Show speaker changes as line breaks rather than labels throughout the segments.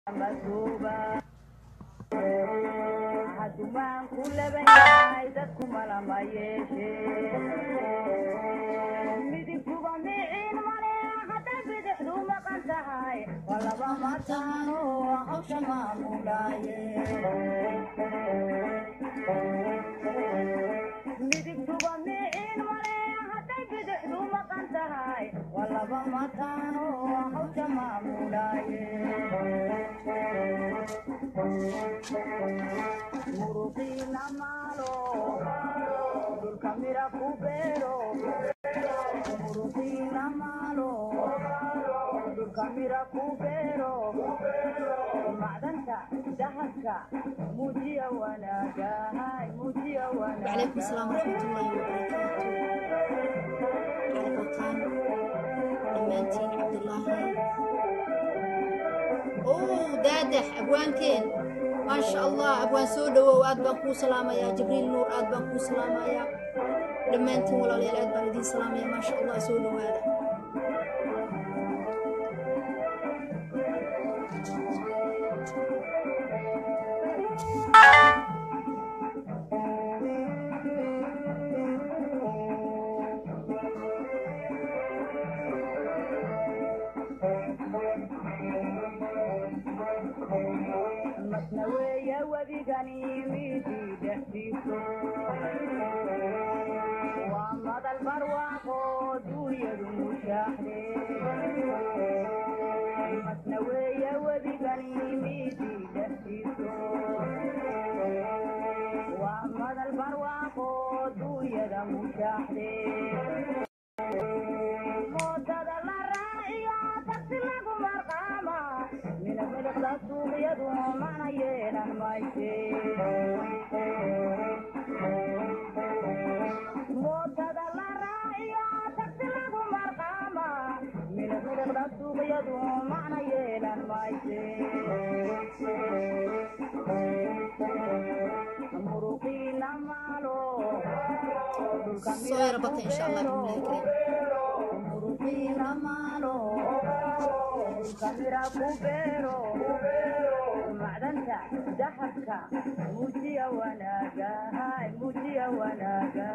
hadumaanku laban yahay dadku malama yeeshe midigtuba miciin male hadday bidixdu maqan tahay waa laba mataano hawsha maamulaaye midigtuba miciin male hadday bidixdu maqan tahay waa laba mataano hawsha maamulaaye muruqiina maalo dhulka mira ku beero muruqiina maalo dhulka mira ku beero macdanta dahabka muujiya wanaagahay muujiya
وعليكم السلام ورحمة الله وبركاته على بوتان دمانتين عبد الله أوه دادح أبوانكين ما شاء الله أبوان سودة وآد بانكو سلامة يا جبريل نور آد بانكو سلامة يا دمانتين ولا ليلة آد بانكو سلامة يا ما شاء الله سودة وهذا
masna weeye wedigani midii dhexdiiso waa madal barwaaqo duunyadu mushaaxde masna weeye wedigani midii dhexdiiso waa madal barwaaqo duunyada mushaaxde moodada la raaciyo tagsi lagu marqaama mina miliqda suuqyadu mana yeelan mayse moodada la raaciyo tagsi lagu marqaama mina miliqda suuqyadu mana yeelan mayse muruqiina maalo dhulka
soo yara bata insha allah bismillahi kariim
muruqiina maalo dhulka mira ku beero macdanta dahabka muujiya wanaagahay muujiya wanaaga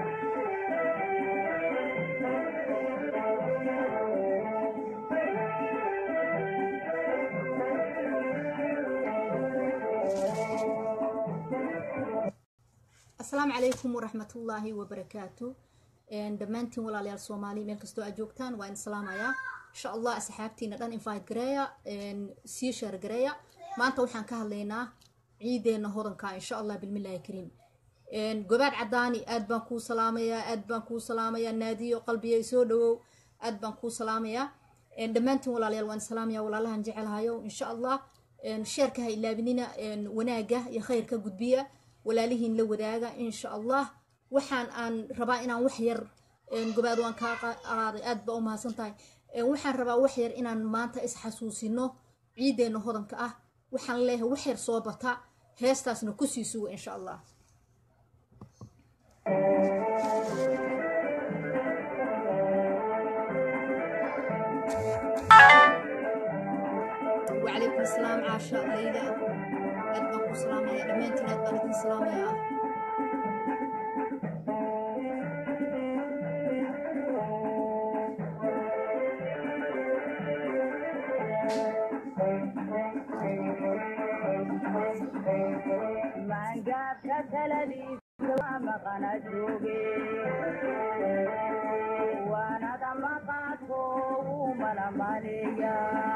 asalaamu calaykum waraxmatullaahi wabarakaatu dhammaantiin walaalayaal soomaali meel kastoo aad joogtaan waa in salaamayaa insha allah asxaabtiina dhan invite gareeya sii sheer gareeya maanta waxaan ka hadlaynaa ciideenna hodanka insha allah bilmillaahi kariim gobaad cadaani aad baan kuu salaamayaa aad baan kuu salaamayaa naadiyo qalbiya soo dhawow aad baan kuu salaamayaa dhammaantiin walaalayaal waan salaamayaa walaalahan jecelahayo insha allah sheerka ha ilaabinina wanaaga iyo khayrka gudbiya walaalihiin la wadaaga insha allah waxaan aan rabaa inaan wax yar gobaad waan kaa qaaday aad baa u mahadsan tahay waxaan rabaa wax yar inaan maanta isxasuusino ciideenna hodanka ah waxaan leeyahay wax yar soo bata heestaasna kusii suga insha allah وعليكم السلام عاشا ليلى أد بان كو سلامية دمانتين أد بان إدين سلامية
maangaabka taladiisa waa maqana jooge waanada maqaadko wuu malamaleeya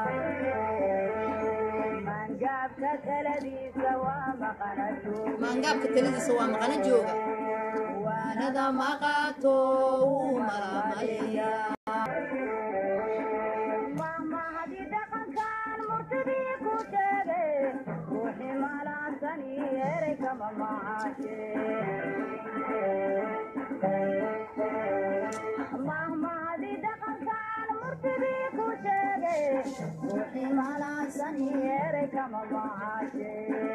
maangaabka taladiisa waa maqana jooge
maangaabka taladiisa waa maqana jooga
waanada
waanada maqaato wuu malamaleeyaa
mahmahadi dhaqankan murtidii ku sheege ruuxii malaasani erey kama macaashe mahmahadi dhaqankan murtidii ku sheege ruuxii malaasani erey kama macaashe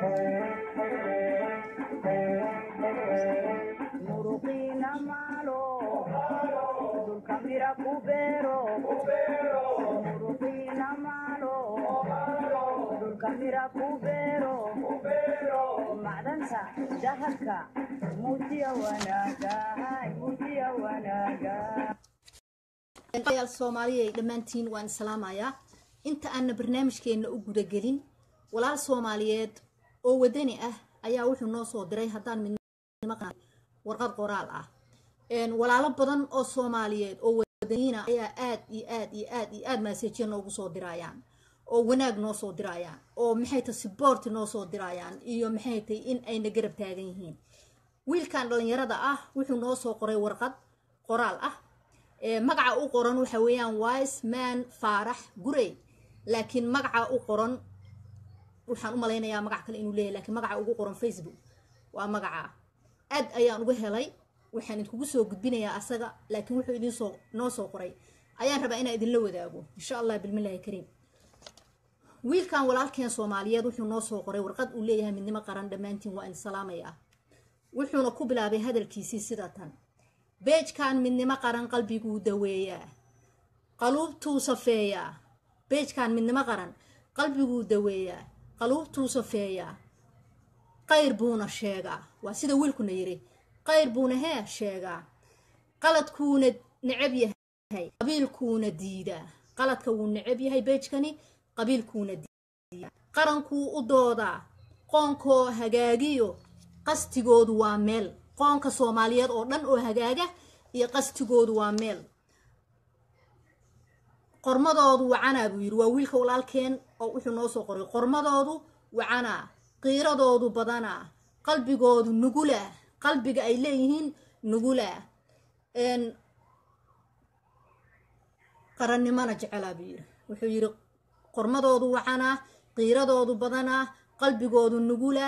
muruqiina maalo dhulka mira ku beero muruqiina maalo dhulka mira ku beero macdanta dahabka muujiya wanaaga muujiya wanaaga
yaal soomaaliya dhammaantiin waan islaamayaa inta aanna barnaamijkeenna u gudagelin walaal soomaaliyeed oo wadani ah ayaa wuxuu noo soo diray haddaan midnimo warqad qoraal ah walaalo badan oo soomaaliyeed oo wadaniina ayaa aad iyo aad iyo aad iyo aad maasejiya noogu soo dirayaan oo wanaag noo soo dirayaan oo maxay tahay siboort noo soo dirayaan iyo maxay tahay in ayna garab taagan yihiin wiilkan dhalinyarada ah wuxuu noo soo qoray warqad qoraal ah magaca u qoran waxa weeyaan wise man faarax gurey laakiin magaca u qoran waxaan u malaynayaa magac kale inuu leeyahy lakiin magaca ugu qoran facebook waa magaca aad ayaan uga helay waxaan idinkugu soo gudbinayaa asaga laakiin wuxuu idinsoo noo soo qoray ayaan rabaa inaan idinla wadaago insha allah bilmillahi kariim wiilkan walaalkeen soomaaliyeed wuxuu noo soo qoray warqad uu leeyahay midnimo qaran dhammaantiin waa in salaamaya wuxuuna ku bilaabay hadalkiisii sida tan beejkan midnimo qaran qalbiguu daweeyaa qaluubtuu safeeyaa beejkan midnimo qaran qalbiguu daweeyaa qaluubtuu safeeyaa qayr buuna sheegaa waa sida wiilkuna yiri qayr buuna hee sheegaa qaladkuuna necab yahay qabiilkuuna diidaa qaladka wuu necab yahay beejkani qabiilkuuna diidaa qarankuu u doodaa qoonkoo hagaagiyo qastigoodu waa meel qoonka soomaaliyeed oo dhan oo hagaaga iyo qastigoodu waa meel qormadoodu wacanaa buu yidhi waa wiilka walaalkeen oo wuxuu noo soo qoray qormadoodu wacanaa qiiradoodu badanaa qalbigoodu nugula qalbiga ay leeyihiin nugula qarannimona jecelaa buu yidhi wuxuu yidhi qormadoodu wacanaa qiiradoodu badanaa qalbigoodu nugula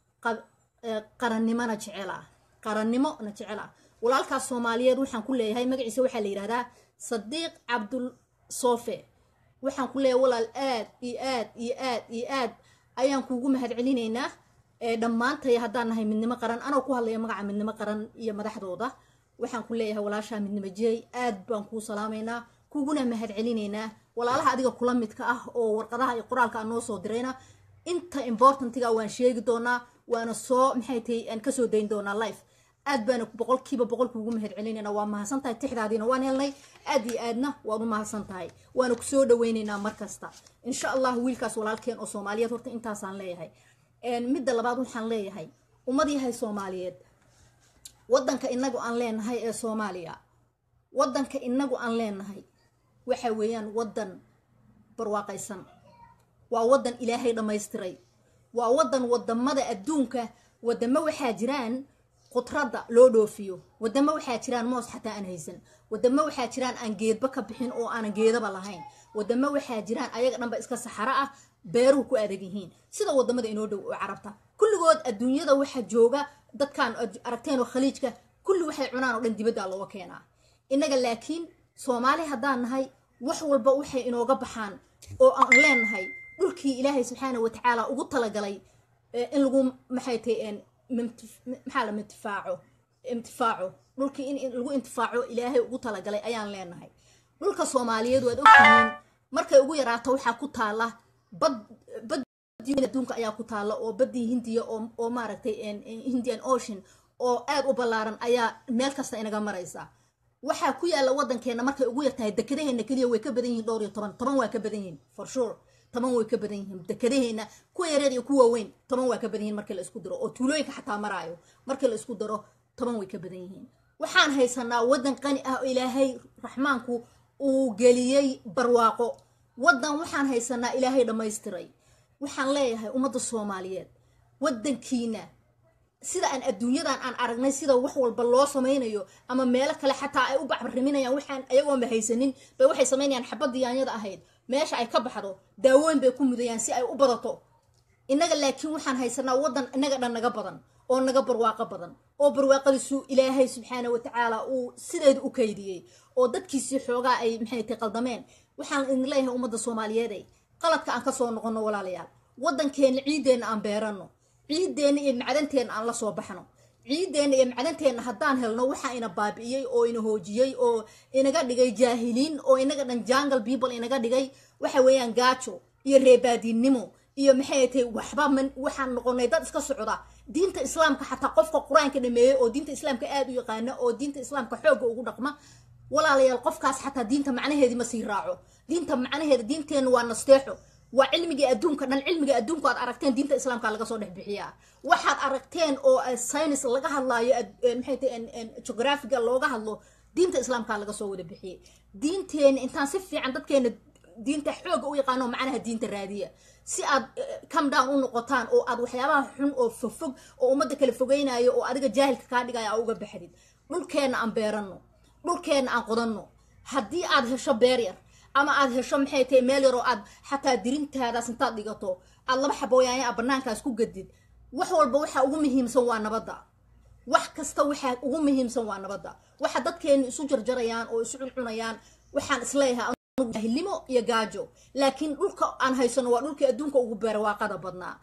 qarannimona jecelaa qarannimona jecelaa walaalkaas soomaaliyeed waxaan ku leeyahay magaciisa waxaa la yidhahdaa sadiiq cabdul soofe waxaan ku leeyahay walaal aad iyo aad iyo aad iyo aad ayaan kuugu mahad celinaynaa dhammaantay haddaan nahay midnimo qaran anoo ku hadlaya magaca midnimo qaran iyo madaxdooda waxaan ku leeyahay walaashaa midnimo jeey aad baan kuu salaamaynaa kuguna mahad celinaynaa walaalaha adiga kula midka ah oo warqadaha iyo qoraalka aan noo soo dirayna inta importantiga waan sheegi doonaa waana soo maxay tahay aan kasoo dayn doonaa life aad baana boqolkiiba boqol kuugu mahad celinayna waa mahadsan tahay tixdaadiina waan helnay aad iyo aadna waan u mahadsan tahay waana kusoo dhaweynaynaa markasta insha allah wiilkaas walaalkeen oo soomaaliyeed horta intaasaan leeyahay midda labaad waxaan leeyahay ummad yahay soomaaliyeed wadanka inagu aan leenahay ee soomaaliya wadanka inagu aan leenahay waxa weeyaan wadan barwaaqaysan waa wadan ilaahay dhammaystiray waa wadan wadamada adduunka wadamo waxaa jiraan khudradda loo dhoofiyo wadamo waxaa jiraan moos xataa aan haysan wadamo waxaa jiraan aan geedba ka bixin oo aanan geedaba lahayn wadamo waxaa jiraan ayaga dhanba iska saxaro ah beeruhu ku adag yihiin sida wadamada inoo dhow oo carabta kulligood adduunyada waxaa jooga dadkaan aragteen oo khaliijka kulli waxay cunaan oo dhan dibadda looga keenaa innaga laakiin soomaali haddaan nahay wax walba waxay inooga baxaan oo aan leenahay dhulkii ilaahay subxaana watacaala ugu talagalay in lagu maxay tahay maxaa la intifaaco intifaaco dhulkii in lagu intifaaco ilaahay ugu talagalay ayaan leenahay dhulka soomaaliyeed waad ogtihiin markay ugu yaraato waxaa ku taala bad bad adduunka ayaa ku taala oo badii hindiya oo maaragtay indian ocean oo aad u ballaaran ayaa meel kasta inaga maraysa waxaa ku yaala wadankeena markay ugu yartahay dekadaheena keliya way ka badan yihiin dhowr iyo toban toban waa ka badan yihiin for sure toban way ka badan yihiin dekadaheena kuwa yareer iyo kuwa weyn toban waa ka badan yihiin markii la isku daro oo tuulooyinka xataa maraayo markii la isku daro toban way ka badan yihiin waxaan haysanaa wadan qani ah oo ilaahay raxmaanku uu geliyey barwaaqo wadan waxaan haysanaa ilaahay dhammaystiray waxaan leeyahay ummadda soomaaliyeed wadankiina sida aan adduunyadan aan aragnay sida wax walba loo samaynayo ama meelo kale xataa ay u bacbariminayaan waxaan ayagoonba haysanin bay waxay samaynayaan xabadii yaanyada ahayd meesha ay ka baxdo daawooyin bay ku mudayaan si ay u badato innaga laakiin waxaan haysanaa wadan innaga dhan naga badan oo naga barwaaqo badan oo barwaaqadiisu ilaahay subxaana watacaala uu sideeda u kaydiyey oo dadkiisii xoogaa ay maxay tay qaldameen waxaan idin leeyahay ummadda soomaaliyeeday qaladka aan kasoo noqono walaalayaal wadankeena ciideenna aan beerano ciideenna iyo macdanteenna aan la soo baxno ciideenna iyo macdanteenna haddaan helno waxaa ina baabi'iyey oo ina hoojiyey oo inaga dhigay jaahiliin oo inaga dhan jangle people inaga dhigay waxa weeyaan gaajo iyo reebaadiinnimo iyo maxay tahay waxba man waxaan noqonay dad iska socda diinta islaamka xataa qofka qur-aanka dhameeyey oo diinta islaamka aad u yaqaana oo diinta islaamka xoogga ugu dhaqma walaalayaal qofkaas xataa diinta macnaheedii ma sii raaco diinta macnaheeda diinteenna waa nasteexo waa cilmigii adduunka dhan cilmiga adduunka aad aragteen diinta islaamka laga soo dhex bixiyaa waxaad aragteen oo science laga hadlaayo maxay tahay geographiga looga hadlo diinta islaamka laga soo wada bixiyey diinteena intaan si fiican dadkeena diinta xooga u yaqaano macnaha diinta raadiya si aad come down u noqotaan oo aad waxyaabaha xun oo fogfog oo ummadda kala fogeynayo oo adiga jaahilka kaa dhigaya aa uga baxdid dhulkeenna aan beeranno dhulkeenna aan qodanno haddii aad hesho beer yar ama aad hesho maxay tahay meel yar oo aad xataa dirintaadaas intaad dhigato aad laba xabooyaanya a banaankaas ku gadid wax walba waxa ugu muhiimsan waa nabadda wax kasta waxaa ugu muhiimsan waa nabadda waxa dadkeenu isu jarjarayaan oo isu cuncunayaan waxaan isleeyahay jahilnimo iyo gaajo laakiin dhulka aan haysano waa dhulkii adduunka ugu barwaaqada badnaa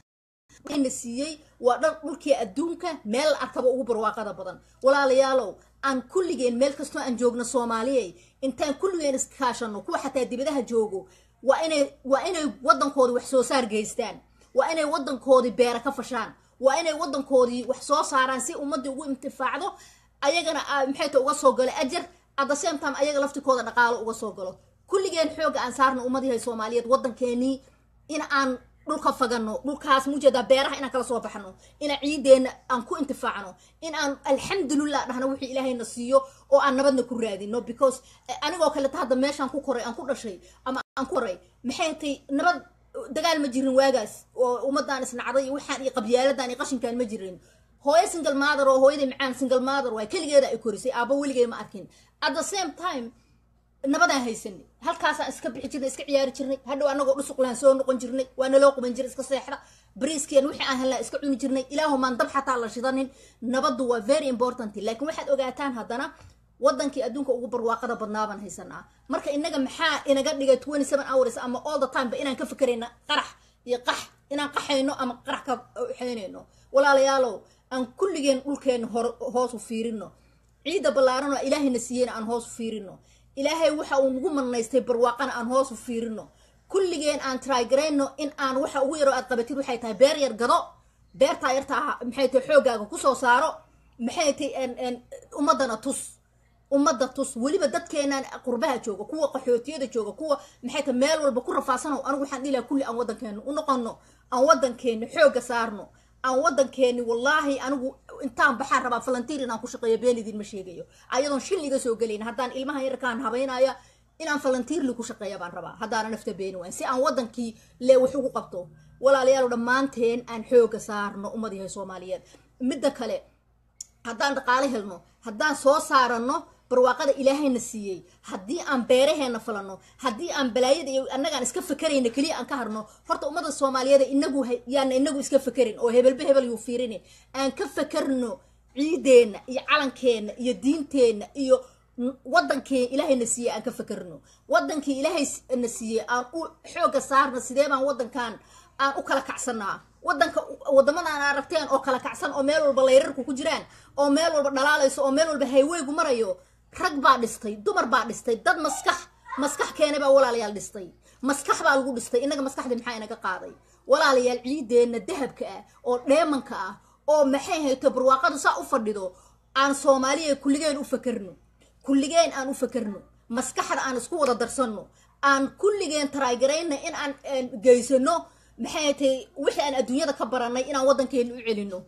na siiyey waa dhan dhulkii adduunka meel la arkaba ugu barwaaqada badan walaalayaalow aan kulligeen meel kastoo aan joogno soomaaliyey intaan kulligeen iskaashano kuwa xataa dibadaha joogo waa inay waa inay waddankoodii wax soo saar geystaan waa inay waddankoodii beera ka fashaan waa inay waddankoodii wax soo saaraan si ummaddii ugu intifaacdo ayagana maxay ta uga soo galo ajar at the same time ayaga laftikooda dhaqaalo uga soo galo kulligeen xooga aan saarno ummadihay soomaaliyeed waddankeenii in aan dhulka fagano dhulkaas mujeedaa beeraha inaan kala soo baxno inaan ciideenna aan ku intifaacno in aan alxamdulillah dhahno wixii ilaahayna siiyo oo aan nabadna ku raadino because anigoo kaleta hadda meeshaan ku koray aan ku dhashay ama aan ku koray maxay tay nabad dagaal ma jirin waagaas oo ummadaan isnacday iyo waxaan iyo qabyaaladan iyo qashinkaan ma jirin hooyo single mother oo hooyaday macaan single mother waay keligeeda ay korisay aaba weligay ma arkin at the same time nabadaan haysanay halkaasaan iska bixi jirnay iska ciyaari jirnay hadhow anagoo dhusuqlaan soo noqon jirnay waa naloo quban jiray iska seexda bariiskeen wixii aan helnaa iska cuni jirnay ilaahumaan dab xataa la shidanin nabaddu waa very important laakiin waxaad ogaataan haddana waddankii adduunka ugu barwaaqada badnaabaan haysanaa marka inaga maxaa inaga dhigay twenty seven hours ama all the time ba inaan ka fikerayna qarax iyo qax inaan qaxayno ama qarax ka xeynayno walaalayaalow aan kulligeen dhulkeena hoos u fiirino ciidda ballaaran oo ilaahayna siiyeyna aan hoos u fiirino ilaahay waxa uu nagu manaystay barwaaqana aan hoos u fiirino kulligeen aan trygarayno in aan waxa ugu yaro aad qabatid waxay tahay beer yar gado beertaa yartaa maxay tahay xooggaaga kusoo saaro maxay tahay ummaddana tus ummadda tus weliba dadkeenaan qurbaha jooga kuwa qaxootiyada jooga kuwa maxay tahay meel walba ku rafaasano anigu waxaan dhihi lahaa kulli aan waddankeena u noqono aan waddankeena xoogga saarno aan waddankeeni wallaahi anigu intaan baxaan rabaa falantiir inaan ku shaqeeyo been idinma sheegayo ayadoon shil iga soo gelayn haddaan ilmaha yarkaan habaynaya inaan falantiirli ku shaqeeya baan rabaa haddaana nafta beeni wayn si aan waddankii lee wax ugu qabto walaalayaal dhammaanteen aan xooga saarno ummad yahay soomaaliyeed midda kale haddaan dhaqaale helno haddaan soo saaranno barwaaqada ilaahayna siiyey haddii aan beeraheena falano haddii aan balaayada iyo annagaan iska fakerayna keliya aan ka harno horta ummadda soomaaliyeed inagu yaana inagu iska fakerin oo hebelba hebel yuu fiirin aan ka fakerno ciideenna iyo calankeenna iyo diinteenna iyo wadankii ilaahayna siiyey aan ka fakerno wadankii ilaahayna siiyey aan u xooga saarna sidee baan wadankan aan u kala kacsanaa wadanka wadamadan aragteen oo kala kacsan oo meel walba layrarku ku jiraan oo meel walba dhalaalayso oo meel walba hayweygu marayo rag baa dhistay dumar baa dhistay dad maskax maskax keenay baa walaalayaal dhistay maskax baa lagu dhistay innaga maskaxdii maxaa inaga qaaday walaalayaal ciideenna dahabka ah oo dheemanka ah oo maxay hayto barwaaqadu saa u fadhido aan soomaaliya kulligeen u fakerno kulligeen aan u fakerno maskaxda aan isku wada darsanno aan kulligeen taraagarayna in aan geysano maxay tahay wixii aan adduunyada ka baranay inaan waddankeena u celino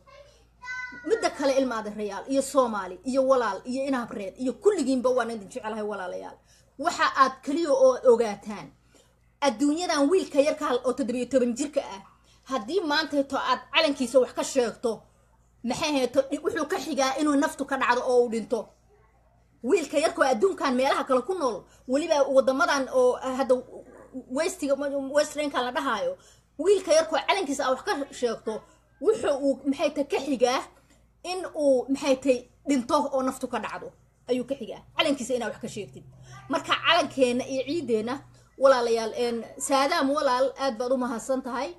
midda kale ilmaadarayaal iyo soomaali iyo walaal iyo inhabreed iyo kulligiinba waan idin jecelahay walaalayaal waxa aad keliya oo ogaataan adduunyadan wiilka yarka oo toddobiyo toban jirka ah haddii maantayto aad calankiisa wax ka sheegto maxay hayto wuxuu ka xigaa inuu naftu ka dhacdo oo uu dhinto wiilka yarkoo adduunkan meelaha kale ku nool weliba wadamadan oo hadda westiga westrankan la dhahaayo wiilka yarkoo calankiisa aa wax ka sheegto wuxuu uu maxay tay ka xigaa in uu maxay tay dhinto oo naftu ka dhacdo ayuu ka xigaa calankiisa inaa wax ka sheegtid marka calankeena iyo ciideenna walaalayaal saadaam walaal aad baad u mahadsan tahay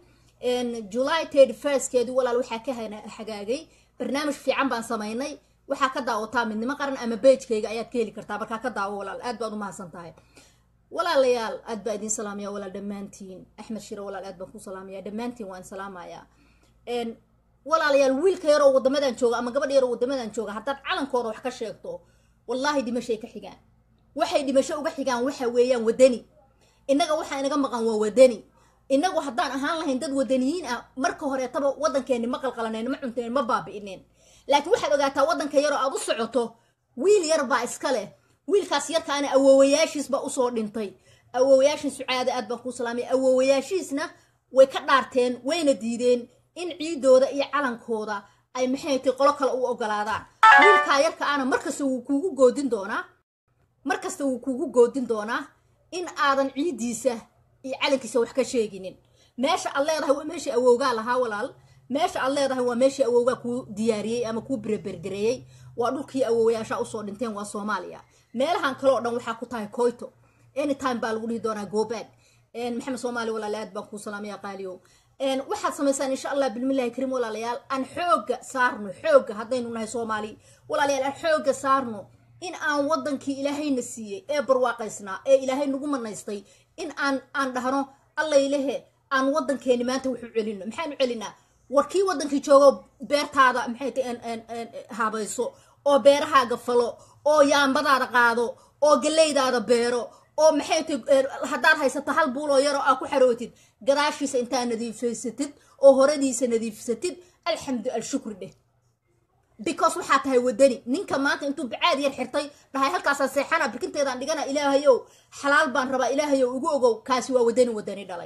july thirty firstkeedii walaal waxaa ka hagaagay barnaamij fiican baan samaynay waxaa ka daawataa midnimo qaran ama beejkayga ayaad ka heli kartaa markaa ka daawo walaal aad baad u mahadsan tahay walaalayaal aad baa idin salaamaya walaal dhammaantiin axmed shire walaal aad baan ku salaamaya dhammaantiin waan salaamayaa walaalayaal wiilka yaroo wadamadan jooga ama gabadha yaroo wadamadan jooga haddaad calankooda wax ka sheegto wallaahi dhimashay ka xigaan waxay dhimasho uga xigaan waxa weeyaan wadani innaga waxaa inaga maqan waa wadani inagu haddaan ahaan lahayn dad wadaniyiin ah marka horeetaba waddankeeni ma qalqalanayn ma cuntayn ma baabi'ineen laakiin waxaad ogaataa waddanka yaroo aad u socoto wiil yar baa iska leh wiilkaas yarkaana awoowayaashiis baa usoo dhintay awoowayaashin sucaada aad baan kuu salaamay awoowayaashiisna way ka dhaarteen wayna diideen in ciidooda iyo calankooda ay maxay tay qolo kale u ogolaadaan wiilkaa yarka ana markasta wuu kuugu goodin doonaa markasta wuu kuugu goodin doonaa in aadan ciiddiisa iyo calankiisa wax ka sheeginin meesha aad leedahay waa meeshii awowgaa lahaa walaal meesha aad leedahay waa meeshii awowgaa kuu diyaariyey ama kuu berebergareeyey waa dhulkii awowayaasha usoo dhinteen waa soomaaliya meelahan kale oo dhan waxaa ku tahay coyto anytime baa lagu dhihi doonaa gobaag maxamed soomaali walaale aad baan kuu salaamaya qaaliyow waxaad samaysaan insha allah bilmillahi kariim walaalayaal aan xooga saarno xooga haddaynu nahay soomaali walaalayaal aan xooga saarno in aan wadankii ilaahayna siiyey ee barwaaqaysnaa ee ilaahay nagu manaystay in aan aan dhahno allaylehe aan wadankeeni maanta wuxu celino maxaanu celinaa warkii wadankii joogo beertaada maxay ta habayso oo beerahaaga falo oo yaambadaada qaado oo galeydaada beero oo maxay ta haddaad haysato hal buuloo yaroo aa ku xarootid gadaashiisa intaa nadiifaysatid oo horadiisa nadiifsatid alxamdu alshukri dheh because waxaa tahay wadani ninka maanta intuu bacaad yar xirtay dhahay halkaasaan seexana birkinteedaan dhigana ilaahayow xalaal baan rabaa ilaahayow igu ogow kaasi waa wadani wadani dhalay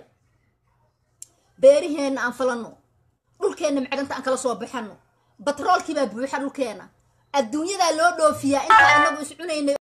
beeriheenna aan falano dhulkeenna macdanta aan kala soo baxano batroolkiibaa buuxa dhulkeena adduunyadaa loo dhoofiyaa intaa inagu is cunaynay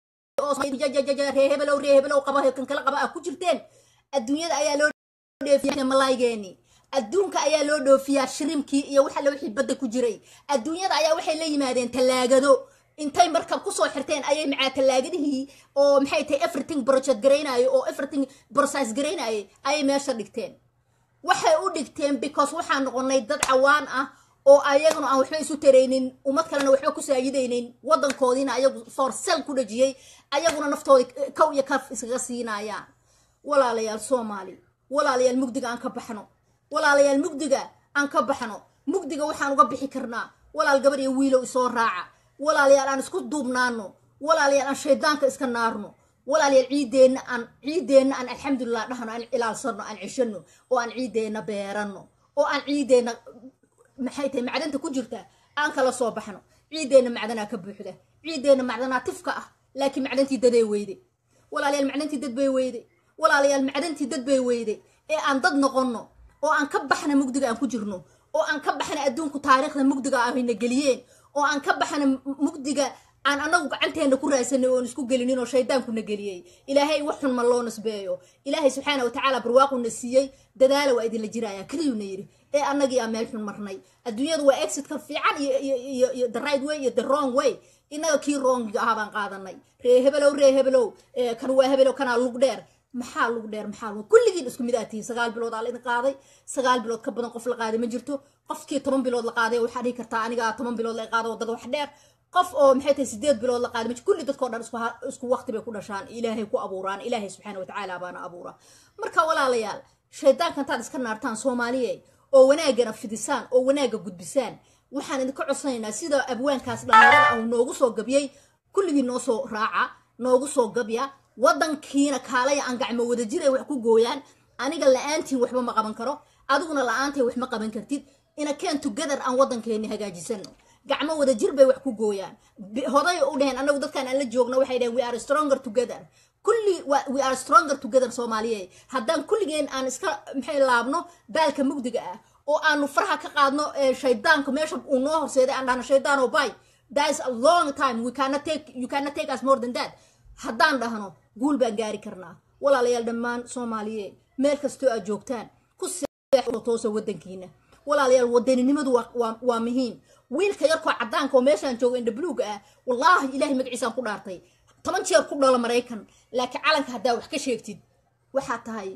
reehebelow reehebelow qaba kan kala qaba ah ku jirteen adduunyada ayaa loo dhoofiyaa malaaygeeni adduunka ayaa loo dhoofiyaa shirimkii iyo waxa wixii badda ku jiray adduunyada ayaa waxay la yimaadeen tallaagado intay markab kusoo xirteen ayay macaa tallaagadihii oo maxay tahay everything project garaynayo oo everything process garaynayay ayay meesha dhigteen waxay u dhigteen because waxaan noqonay dad cawaan ah oo ayaguna aan waxba isu taraynin ummad kalena waxba ku saayidaynin wadankoodiina ayagu forsel ku dhajiyey ayaguna naftooda kow iyo kaf iskaga siinayaan walaalayaal soomaali walaalayaal mugdiga aan ka baxno walaalayaal mugdiga aan ka baxno mugdiga waxaan uga bixi karnaa walaal gabar iyo wiilow isoo raaca walaalayaal aan isku duubnaano walaalayaal aan shaydaanka iska naarno walaalayaal ciideenna aan ciideenna aan alxamdulilah dhahno aan ilaalsano aan ceshano oo aan ciideenna beerano oo aan ciideenna maxay tahay macdanta ku jirta aan kala soo baxno ciideenna macdanaa ka buuxda ciideenna macdanaa tifka ah laakiin macdantii daday weyde walaalayaal macdantii dad bay weyde walaalayaal macdantii dad bay weyde ee aan dad noqonno oo aan ka baxna mugdiga aan ku jirno oo aan ka baxna adduunku taariikhda mugdiga ahayna geliyeen oo aan ka baxna mugdiga aan anagu gacanteena ku raadsanay oon isku gelinin oo shaydaankuna geliyey ilaahay wax xun ma loo nasbeeyo ilaahay subxaana watacaala barwaaquna siiyey dadaala waa idinla jiraya keliyuna yidhi ee annagii aa meel xun marnay adduunyadu waa exitka fiican iyo the right way iyo the wrong way inaga kii wrongiga ahaa baan qaadanay ree hebelow ree hebelow kan waa hebelow kanaa lug dheer maxaa lug dheer maxaa lug kulligiin isku mid aad tihiin sagaal bilood aa la idin qaaday sagaal bilood ka badan qof la qaaday ma jirto qofkii toban bilood la qaaday waxaa dhihi kartaa aniga toban bilood la qaado wadada wax dheer qof oo maxay tahay sideed bilood la qaaday kulli dadkoo dhan isku waqti bay ku dhashaan ilaahay ku abuuraan ilaahay subxaana watacaala baana abuura marka walaalayaal shaydaanka intaad iska naartaan soomaaliye oo wanaagana fidisaan oo wanaaga gudbisaan waxaan idinka codsanaynaa sida abwaankaas dhalinyarada ah noogu soo gabyay kulligii noo soo raaca noogu soo gabya wadankiina kaalaya aan gacmo wada jiray wax ku gooyaan aniga la-aantiin waxba ma qaban karo adiguna la-aantay wax ma qaban kartid ina keen together aan wadankeeni hagaajisano gacmo wada jir bay wax ku gooyaan hoday u dheheen anagu dadkaan aan la joogno waxay dheheen we are stronger together kulli we are stronger together soomaaliye haddaan kulligeen aan iska maxay laabno baalka mugdiga ah oo aanu faraha ka qaadno shaydaanka meesha uu noo horseeday aan dhahno shaydaano bay that is a long time we cannot take you cannot take us more than that haddaan dhahno guul baan gaari karnaa walaalayaal dhammaan soomaaliye meel kastoo aad joogtaan ku toosa wadankiina walaalayaal wadaninimadu waa muhiim wiilka yarkoo cadaanka oo meeshaan joogo indha buluuga ah wallaahi ilaahay magaciisaan ku dhaartay toban jeer ku dhalo maraykan laakiin calanka haddaa wax ka sheegtid waxaa tahay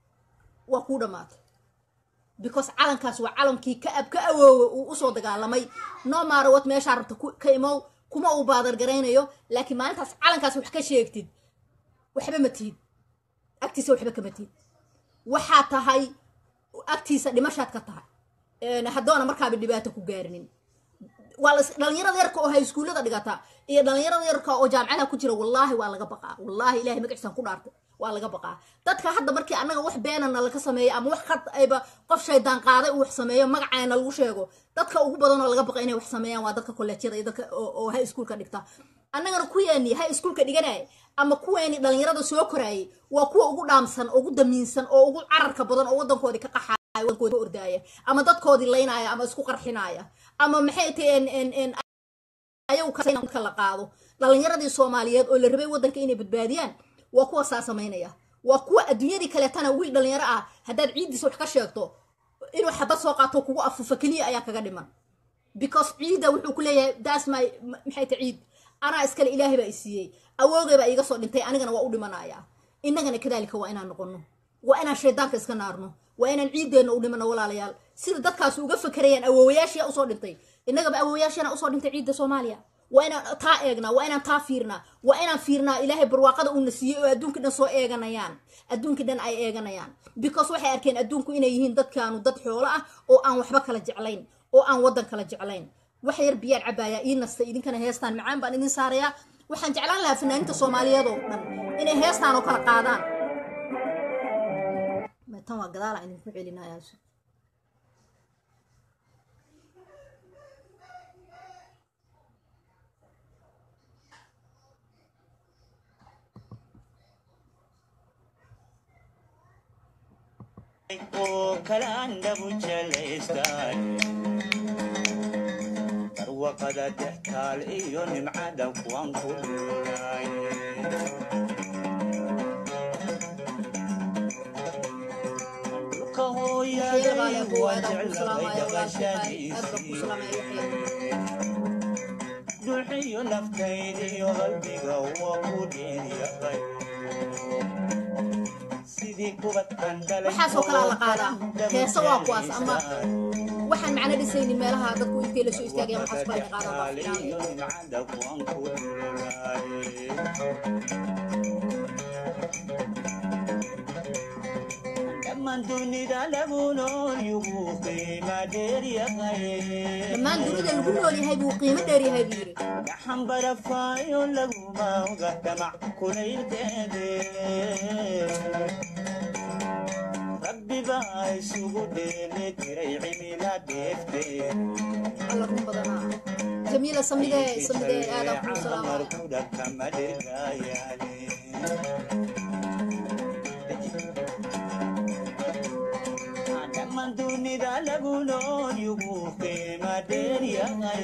waa kuu dhammaatay because calankaas waa calankii ka ab ka awoowe uu usoo dagaalamay no maarowad meeshaa rabta ka imow kuma uu baadargaraynayo laakiin maalintaas calankaas wax ka sheegtid waxba ma tihid agtiisa waxba kama tiid waxaa tahay agtiisa dhimashaad ka tahay Een, haddoona markaaba dhibaato ku gaarinin waa la dhalinyarada yarka oo hayskuullada dhigata iyo dhalinyarada yarka oo jaamacadaha ku jira wallaahi waa laga baqaa wallaahi ilahay magaciisaan ku dhaartay waa laga baqaa dadka hadda markii annaga wax beenana laga sameeyo ama wax khad ayba qof shaydaan qaaday uu wax sameeyo magacaana lagu sheego dadka ugu badan oo laga baqa inay wax sameeyaan waa dadka kolleejyada iyo dadka oo oo high schoolka dhigta annagana kuweeni high schoolka dhiganaya ama kuweeni dhalinyarada soo koraayay waa kuwa ugu dhaamsan ugu damiinsan oo ugu cararka badan oo wadankoodii ka qaxaya wadankoodii ka ordaaya ama dadkoodii laynaya ama isku qarxinaya ama maxay tahay ayagu ka la qaado dhalinyaradii soomaaliyeed oo la rabay wadanka inay badbaadiyaan waa kuwa saa samaynaya waa kuwa adduunyadii kaleetana wiil dhalinyaro ah haddaad ciiddiisa wax ka sheegto inuu xabad soo qaato kugu afufa keliya ayaa kaga dhiman because ciidda wuxuu ku leeyahay daas my maxay ta ciid anaa iskale ilaahay baa i siiyey awoogay baa iiga soo dhintay anigana waa u dhimanaya innagana kadaalika waa inaan noqono waa inaan shaydaanka iska naarno waa inaan ciiddeenna u dhimano walaalayaal sida dadkaas uga fakerayaan awoowayaashia usoo dhintay innagaba awoowayaashana usoo dhintay ciidda soomaaliya waa inaan taa eegnaa waa inaan taa fiirnaa waa inaan fiirnaa ilaahay barwaaqada uuna siiyey oo adduunkii dhan soo eeganayaan adduunkii dhan ay eeganayaan because waxay arkeen adduunku inay yihiin dadkaanu dad xoolo ah oo aan waxba kala jeclayn oo aan waddan kala jeclayn wax yar biyaan cabaayaa ii nasta idinkana heestaan macaan baan idin saarayaa waxaan jeclaan lahaa fanaaniinta soomaaliyeed oo dhan inay heestaan oo kala qaadaan tan waa gadaalaan idinku celinayaa
oo kala andhabu jelaystaan barwaqada dextaal iyo nimcada kuwan ku dhuulay dhulka hooyaday waa jeclay dhaqashadiisii dhuuxiyo naftaydiyo qalbiga waa ku dheeryaqay
waxaasoo kalaa la qaadaa heese waa kuwaas ama waxaan macno dhisaynin meelaha dadku intay la soo istaagayaan waxaas kala qaadaa baa fiican
dhammaan dunida lagu nool yugu qiima dheeryahay
dhammaan dunida lagu nool yahay buu qiimo dheer yahay buu yidhi
gaxan barafaayo laguma oga damac kulaylkeede rabbi baa isugu dheeli tiray cimila deeftee
alla run badanaa jamiila samidee samidee aadaan kuu salaamaya
markuda kama dhirgayaane dhammaan dunida lagu nool yugu qiima dheeryahay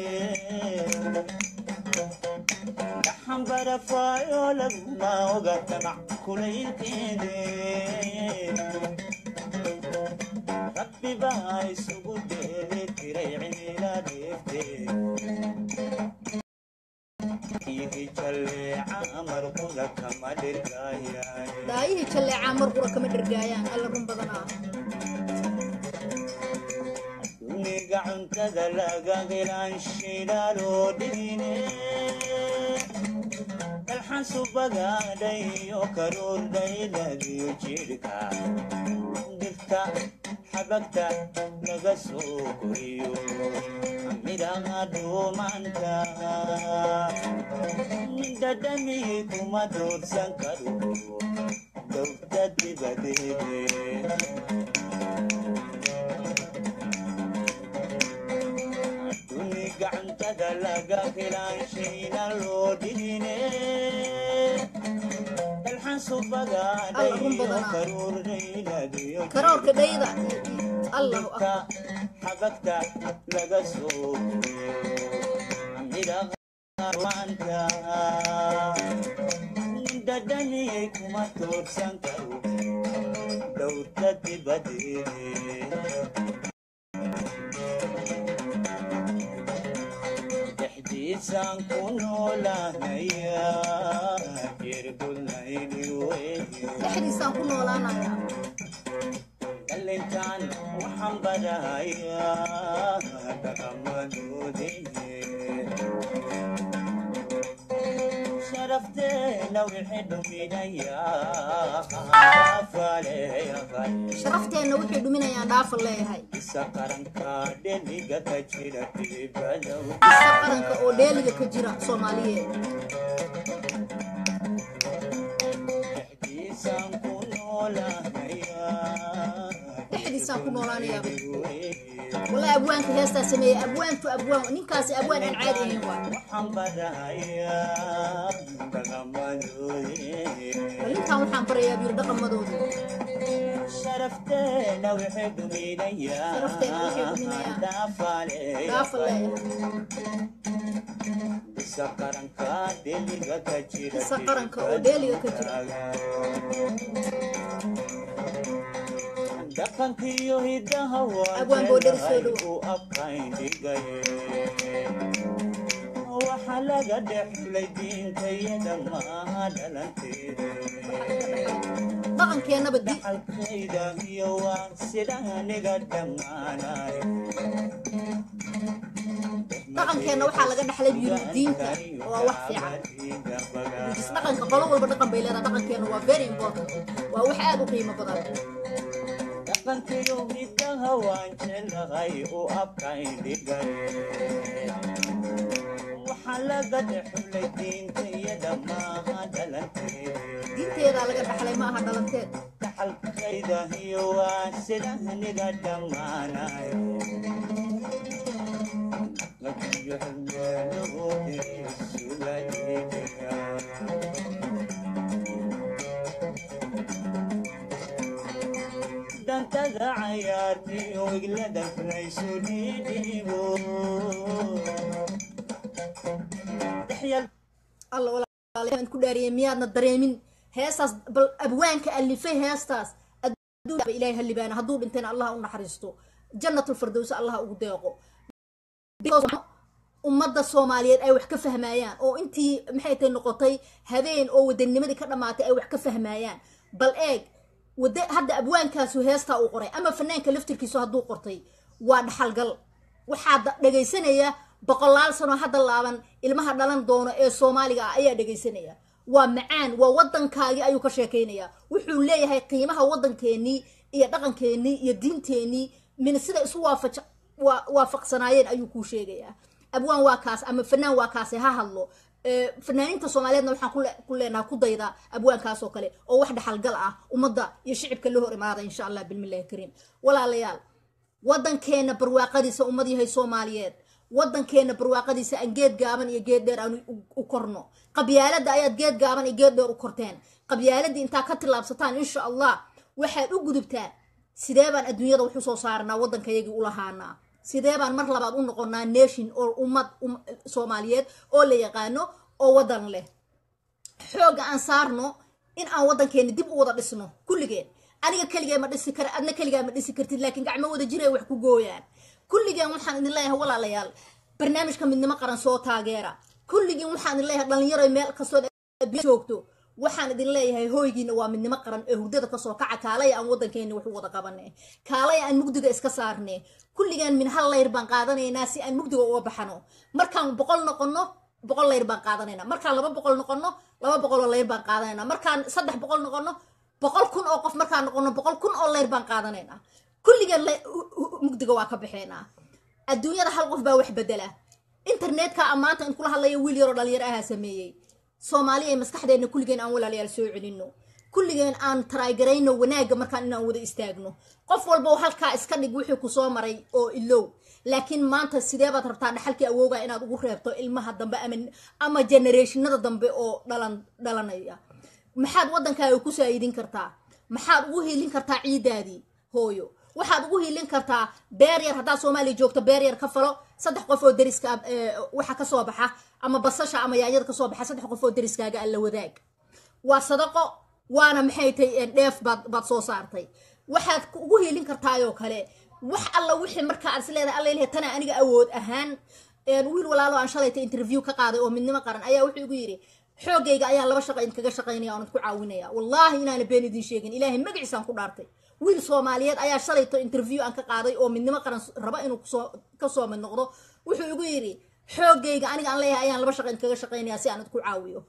gaxan barafaayo laguma oga damac kulaylkeede rabbi baa isugu dheeli tiray cimila deeftee ihi jalleeca markuda kama dhirgayaane
daayihii jalleecaa mar qura kama dhergaayaan alla run badanaa
duniga cuntada laga helaan shidaaloo dhigine dalxan subagaadhayo karuurdhayladiyo jidhka dhirta xabagta laga soo koriyo midhaha dhuumanta dhadhami kuma doorsan karo dowda dibadeede duni gacantada laga helaan shayna loo dhigine dalxan subagaadhayo karuurdhayladiyo
karoorka dhayda allahu
ka
akbar
xabagta laga soo midhaanta dhadhamiyay kuma toorsan karo dhowrta dibadeede dhexdiisaan ku noolaanaya jirgulnaydi weye
dhexdiisaan ku noolaanaya
dhalintaan waxaan barahayaa dhaqamadoodii sharafteena wixii dhuminayaa faaleeyaqay
sharafteenna wuxuu dhuminayaan dhaafan leeyahay
isa qaranka dheliga ka jira dibadow
isa qaranka oo dheeliga ka jira soomaaliyeed
dhexdiisaan ku noolaanayaa
dhexdiisaan ku noolaanayaaba wallahi abwaanka heestaa sameeyey abwaantu abwaan ninkaasi abwaan aan caadi ahayn waa
waxaan barahayaa dhaqamadoodii
bal ninkan waxaan barayaa biyir dhaqamadooda
sharafteena wixii dhuminayaa
Sharafteena wixii dhuminayaa.
dhaafaaleeya
dhaafa leeyahay
isa qaranka dheliga ka jira
Isa qaranka oo dheeliga ka jira.
dhaqankiyo hidaha
Abwaan boo dheri soo dhow.
u abkayn dhigay waxa laga dhexlay diintayada maaha dhalanteeda
dhaqankeennaba di
dhaxalkayda iyo waa sida aniga dhammaanay
dhaqankeenna waxaa laga dhaxlay biyir diinta waa wax fiican is dhaqanka qolo walba dhaqan bay leedahay dhaqankeenna waa very important waa wax aad u qiimo badan
dhaqankiyo hidaha waan jeclahay u abkayn dhigay waxa laga dhexlay diintayada maaha dhalanteeda
diinteedaa laga dhaxlay ma aha dhalanteed
dhaxalkayda iyo waa sida aniga dhammaanay Lakiyo xilmeelahooda sugayga dantada cayaartiyo wiglada laysu dhiidhiibo dhexyal
alla walaalyaal ku dhaariyay miyaadna dareemin heestaas bal abwaanka alifay heestaas adduunba ilaahay halibaana hadduu dhintayna allah u naxariisto jannatul firdows allah ugu deeqo Because ummadda soomaaliyeed ay wax ka fahmayaan oo intii maxay tahay noqotay habeen oo wadanimadii ka dhammaatay ay wax ka fahmayaan bal eeg wada hadda abwaankaasu heestaa uu qoray ama fanaanka laftirkiisu hadduu qortay waa dhaxalgal waxaa da- dhegaysanaya boqolaal sano hadda laaban ilmaha dhalan doono ee soomaaliga ah ayaa dhegaysanaya waa macaan waa wadankaagii ayuu ka sheekaynaya wuxuu leeyahay qiimaha wadankeenii iyo dhaqankeenii iyo diinteenii min sida isu waafaja waa waafaqsanaayeen ayuu kuu sheegayaa abwaan waa kaas ama fanaan waa kaase ha hadlo Ee, fanaaniinta soomaaliyeedna waxaan ku le- ku leenaha ku dayda abwaankaas oo kale oo wax dhaxalgal ah ummadda iyo shicibka la hor imaada insha allah bilmillahi kariim walaalayaal wadankeena barwaaqadiisa ummad yahay soomaaliyeed wadankeena barwaaqadiisa aan geed gaaban iyo geed dheer aan u- u korno qabyaalada ayaad geed gaaban iyo geed dheer u korteen qabyaaladii intaa ka tillaabsataan insha allah waxaad u gudubtaan sidee baan adduunyada wax usoo saaranaa waddankayagii u lahaanaa sidee baan mar labaad u noqonaa nation oo ummad um- soomaaliyeed oo la yaqaano oo waddan leh xoogga aan saarno in aan waddankeena dib u wada dhisno kulligeen aniga keligee ma dhisi kara adna keligaa ma dhisi kartid laakiin gacmo wada jiray wax ku gooyaan kulligeen waxaan idin leeyahay walaalayaal barnaamijka midnimo qaran soo taageera kulligeen waxaan idin leeyahay dhalinyaro meel kastoo adduunya joogto waxaan idin leeyahay hooygiina waa midnimo qaran ee hurdada kasoo kaca kaalaya aan waddankeena wax u wada qabane kaalaya aan mugdiga iska saarne kulligeen min hal layr baan qaadanaynaa si aan mugdiga uga baxano markaan boqol noqono boqol layr baan qaadanayna markaan laba boqol noqono laba boqol oo layr baan qaadanayna markaan saddex boqol noqono boqol kun oo qof markaan noqono boqol kun oo layr baan qaadanayna kulligeen la- hu- hu- mugdiga waa ka baxeynaa adduunyada hal qof baa wax bedela internetka amaanta in kula hadlaya wiil yaroo dhalinyaro ahaa sameeyey soomaaliya ee maskaxdeena kulligeen aan walaalayaal soo celino kulligeen aan taraagarayno wanaagga markaan inaan wada istaagno qof walba oo halkaa iska dhig wixii ku soo maray oo ilow laakiin maanta sidee baad rabtaa dhaxalkii awooga inaad ugu reebto ilmaha dambe ama ama generationada dambe oo dhalan dhalanaya maxaad waddankaaga ku saayidin kartaa maxaad ugu hiilin kartaa ciidaadii hooyo waxaad ugu hiilin kartaa beer yar haddaad soomaaliya joogto beer yar ka falo saddex qof oo deriska ah, ee, waxa kasoo baxa ama basasha ama yaanyada kasoo baxa saddex qof oo deriskaaga alla wadaag waa sadaqo waana maxay tahay dheef baad baad soo saartay waxaad ku- ugu hiilin kartaayoo kale wax alla wixii markaa aad is leedahay alla ilahay tana aniga awood ahaan een, wiil walaalo aan shalayta interview ka qaaday oo midnimo qaran ayaa wuxuu igu yidhi xoogayga ayaan laba shaqa idinkaga shaqaynaya oonad ku caawinaya wallaahi inaana been idin sheegin ilaahay magaciisaan ku dhaartay wiil soomaaliyeed ayaa shalayto interview aan ka qaaday oo midnimo qaran raba inuu kusoo kasoo mid noqdo wuxuu igu yidhi xoogayga aniga aan leeyahay ayaan laba shaqa idinkaga shaqaynaya si aanad ku caawiyo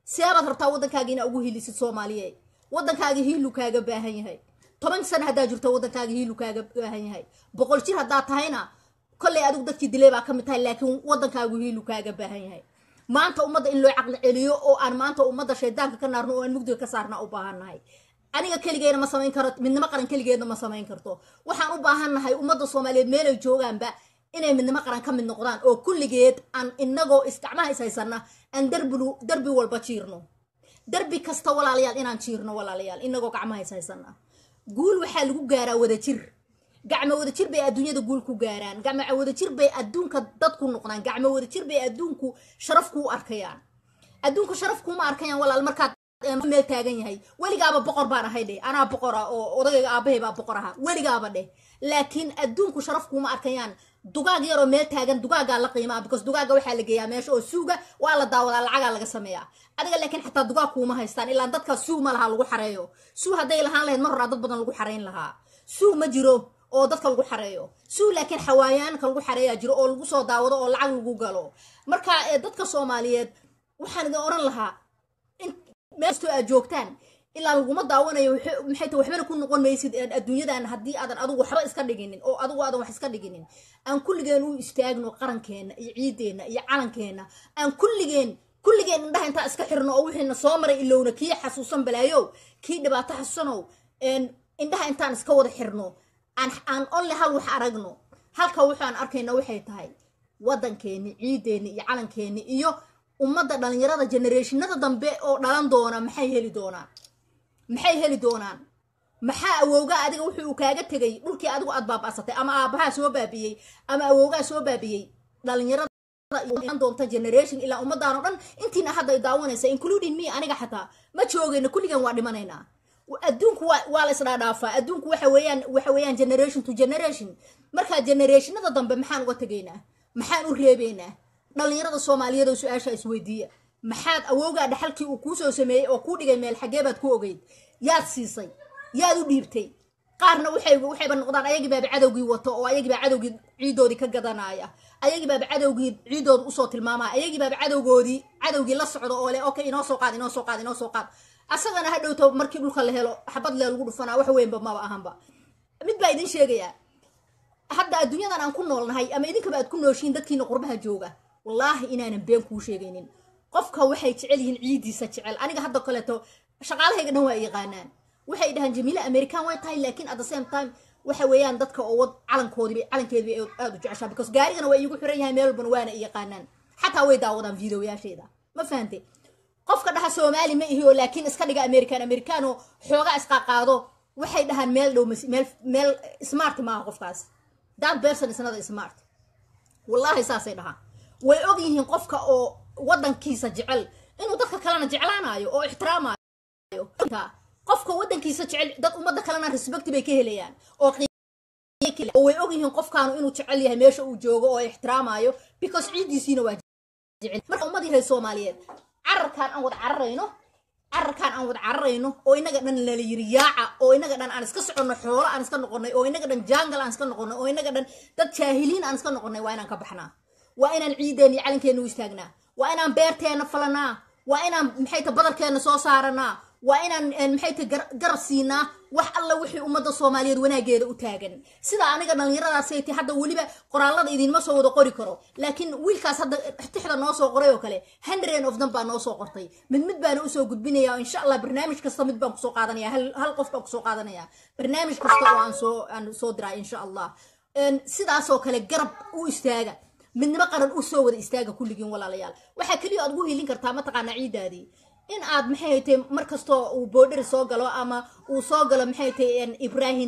seebaad rabtaa waddankaaga inaa ugu hilisid soomaaliye waddankaaga hiilu kaaga baahan yahay toban sana haddaa jirto waddankaaga hiilu kaaga baahan yahay boqol jir haddaa tahayna kolley adigu dadkii dilay baa ka mid tahay laakiin waddankaagu hiilu kaaga baahan yahay maanta ummadda in loo caqli celiyo oo aan maanta ummadda shaydaanka ka naarno oo aan mugdiga ka saarna u baahannahay aniga keligeena ma samayn karo midnimo qaran keligeedna ma samayn karto waxaan u baahannahay ummadda soomaaliyeed meelay joogaanba inay midnimo qaran ka mid noqdaan oo kulligeed aan inagoo isgacmaha is haysana aan darbilu darbi walba jiirno darbi kasta walaalayaal inaan jiirno walaalayaal inagoo gacmaha is haysana guul waxaa lagu gaaraa wadajir gacmo wadajir bay adduunyada guul ku gaaraan gacmo wadajir bay adduunka dad ku noqdaan gacmo wadajir bay adduunku sharaf kuu arkayaan adduunku sharaf kuuma arkayaan walaal markaad meel taagan yahay weligaaba boqor baan ahay dheh anaa boqor ah oo odagayga aabahay baa boqor ahaa weligaaba dheh laakiin adduunku sharaf kuuma arkayaan dugaag yaroo meel taagan dugaagaa la qiimaa because dugaaga waxaa la geeyaa meesha oo suuga waa la daawadaa lacagaa laga sameeyaa adiga laakiin xataa dugaag kuuma haystaan ilaa dadka suu ma laha lagu xareeyo suu hadday lahaan lahayd mar horaa dad badan lagu xarayn lahaa suu ma jiro oo dadka lagu xareeyo suu laakiin xawaayaanka lagu xareeyaa jiro oo lagu soo daawado oo lacag lagu galo marka dadka soomaaliyeed waxaan idin oran lahaa meelkastoo aad joogtaan ilaa laguma daawanayo maxay ta waxbana ku noqon maysid adduunyadan haddii aadan adigu waxba iska dhiginin oo adigu aadan wax iska dhiginin aan kulligeen u istaagno qarankeena iyo ciideenna iyo calankeena aan kulligeen kulligeen indhaha intaa iska xirno oo wixiina soo maray ilowna kii xasuusan balaayow kii dhibaato xasuusanow indhaha intaan iska wada xirno aan aan onle hal wax aragno halka waxaan arkayna waxay tahay waddankeeni ciideeni iyo calankeeni iyo ummadda dhalinyarada generationada dambe oo dhalan doona maxay heli doonaan maxay heli doonaan maxaa awowgaa adiga wuxuu uu kaaga tegay dhulkii adigu aad baaba'satay ama aabahaa soo baabiyey ama awowgaa soo baabiyey dhalinyarada doonta generation ilaa ummadaan oo dhan intiina hadda daawanaysa including me aniga xataa ma joogayna kulligan waa dhimanaynaa adduunku waa la isdhaadhaafaa adduunku waxa weeyaan waxa weeyaan generation to generation markaa generationada dambe maxaan uga tegaynaa maxaan u reebaynaa dhalinyarada soomaaliyeed oo su-aasha isweydiiya maxaad awowgaa dhaxalkii uu kuusoo sameeyey oo kuu dhigay meel xaggee baad ku ogeyd yaad siisay yaad u dhiibtay qaarna waxay waxayba noqdaan ayagii baaba cadowgii wato oo ayagii baa cadowgii ciidoodii ka gadanaya ayagii baaba cadowgii ciidooda usoo tilmaamaya ayagii baaba cadowgoodii cadowgii la socdo oo le okay inoo soo qaad inoo soo qaad inoo soo qaad asagana ha dhowto markii dhulka la helo xabad lee lagu dhufanaa wax weynba maba ahanba mid baa idin sheegayaa hadda adduunyadan aan ku noolnahay ama idinkaba aad ku nooshiin dadkiina qurbaha jooga wallaahi inaanan been kuu sheegaynin qofka waxay jecel yihiin ciidiisa jecel aniga hadda kaleeto shaqaalahayga dhan waa yaqaanaan waxay dhahaan jamiile american way tahay laakiin at the same time waxa weeyaan dadka oo wad calankoodiiba calankeediba aada u jeceshaa because gaarigana waa iigu xiran yahay meel walbana waana i yaqaanaan xataa way daawadaan videoyaasheeda ma fahante qofka dhaha soomaali ma ihi oo laakiin iska dhiga american american oo xoogaa isqaaqaado waxay dhahaan meel dhow meel meel smart maaha qofkaas that person is not smart wallaahi saasay dhahaan way og yihiin qofka oo waddankiisa jecel inuu dadka kalena jeclaanayo oo ixtiraamayo qofka waddankiisa jecel dad ummadda kalena respect bay ka helayaan oo oo way og yihiin qofkaanu inuu jecel yahay meesha uu joogo oo ixtiraamayo because ciiddiisiina waa jecel marka ummad yahay soomaaliyeed cararkaan aan wada cararayno cararkaan aan wada cararayno oo inaga dhan lala yiri yaaca oo inaga dhan aan iska soconno xoolo aan iska noqonnay oo inaga dhan jaangal aan iska noqonnay oo inaga dhan dad jaahiliin aan iska noqonnay waa inaan ka baxnaa waa inaan ciideen iyo calankeena u istaagnaa waa inaan beerteena falanaa waa inaan maxay ta badarkeena soo saaranaa waa inaan maxay ta garab siinaa wax alla wixii ummadda soomaaliyeed wanaageeda u taagan sida aniga dhallinyaradaasay ti hadda weliba qoraalada idinma soo wada qori karo laakiin wiilkaas hadda tixda noo soo qoray oo kale hundred of them baa noo soo qortay mid mid baana usoo gudbinaya insha allah barnaamij kasta mid baan kusoo qaadanaya hal qof baan kusoo qaadanaya barnaamij kasta oo aan soo aan soo diraa insha allah sidaasoo kale garab u istaaga midnimo qaran u soo wada istaaga kulligiin walaalayaal waxaa keliya aad ugu hiilin kartaa mataqaanaa ciidaadii in aad maxay haytay mar kastoo uu boodheri soo galo ama uu soo galo maxay haytay ibrahim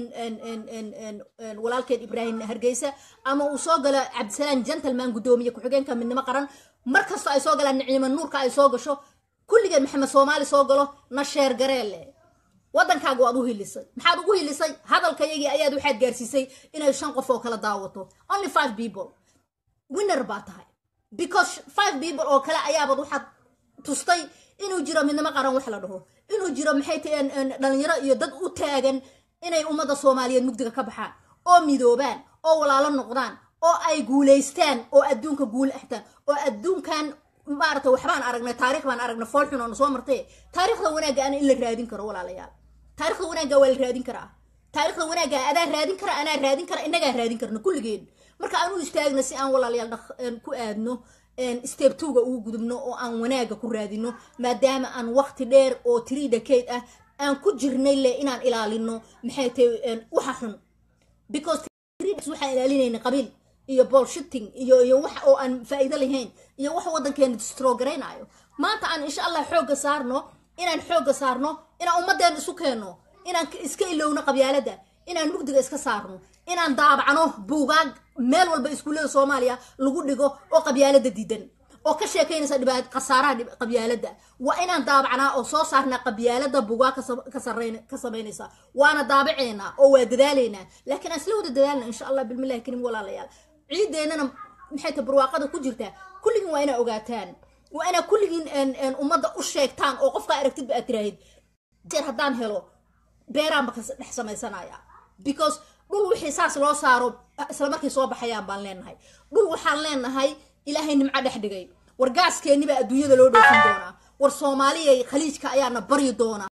walaalkeed ibrahim hargeysa ama uu soo galo cabdisalaam gentleman guddoomiye ku-xigeenka midnimo qaran mar kastoo ay soo galaan niciimo nuurka ay soo gasho kulligeen maxamed soomaali soo galo na sheer gareelle waddankaaga waad u hilisay maxaad ugu hilisay hadalkayagii ayaad waxaad gaarsiisay inay shan qof oo kala daawato only five people winner baa tahay because five people oo kale ayaabad waxaad tustay inuu jiro midnimo qaran wax la dhaho inuu jiro maxay tahay dhalinyaro iyo dad u taagan inay ummadda soomaaliyeed mugdiga ka baxaan oo midoobaan oo walaalo noqdaan oo ay guulaystaan oo adduunka guul axtaan oo adduunkan maaragtay waxbaan aragnay taarikh baan aragnay fool xun oo na soo martay taarikhda wanaagga ana in la raadin karo walaalayaal taarikhda wanaagga waa la raadin karaa taarikhda wanaagga adaa raadin kara anaa raadin kara innagaa raadin karna kulligeen marka aan u istaagna si aan walaalayaal dhaq- een, ku aadno step twoga ugu gudubno oo aan wanaaga ku raadino maadaama aan waqti dheer oo three decade ah aan ku jirnay le inaan ilaalino maxay tahay een, waxa xun because three decades waxaan ilaalinayna qabiil iyo bullshitting iyo iyo wax oo aan faa'iido lahayn iyo wax waddankeena distrogaraynaayo maanta aan insha allah xoogga saarno inaan xoogga saarno inaan ummaddeena isu keenno inaan ka- iska ilowno qabyaalada inaan mugdiga iska saarno inaan daabacno buugaag meel walba iskuullada soomaaliya lagu dhigo oo qabyaalada diidan oo ka sheekaynaysa dhibaat khasaaraha dhib- qabyaalada waa inaan daabacnaa oo soo saarnaa qabyaalada bugaa ka sa- ka sarreyn- ka samaynaysa waana daabaceynaa oo waa dadaalaynaa laakiin aan isla wada dadaalna insha allah bilmillahi karim walaalayaal ciideennana maxay ta barwaaqada ku jirtaa kulligiin waa inaa ogaataan waa inaa kulligiin een- een ummadda u sheegtaan oo qofkaa aragtidba aad tiraahid jeer haddaan helo beeraanba ka dhex samaysanaya because dhul wixii saas loo saaro isla markay soo baxayaan baan leenahay dhul waxaan leenahay ilaahay nimco dhex dhigay war gaaskeeni baa adduunyada loo dhoofin doonaa war soomaaliyay khaliijka ayaana baryi doonaa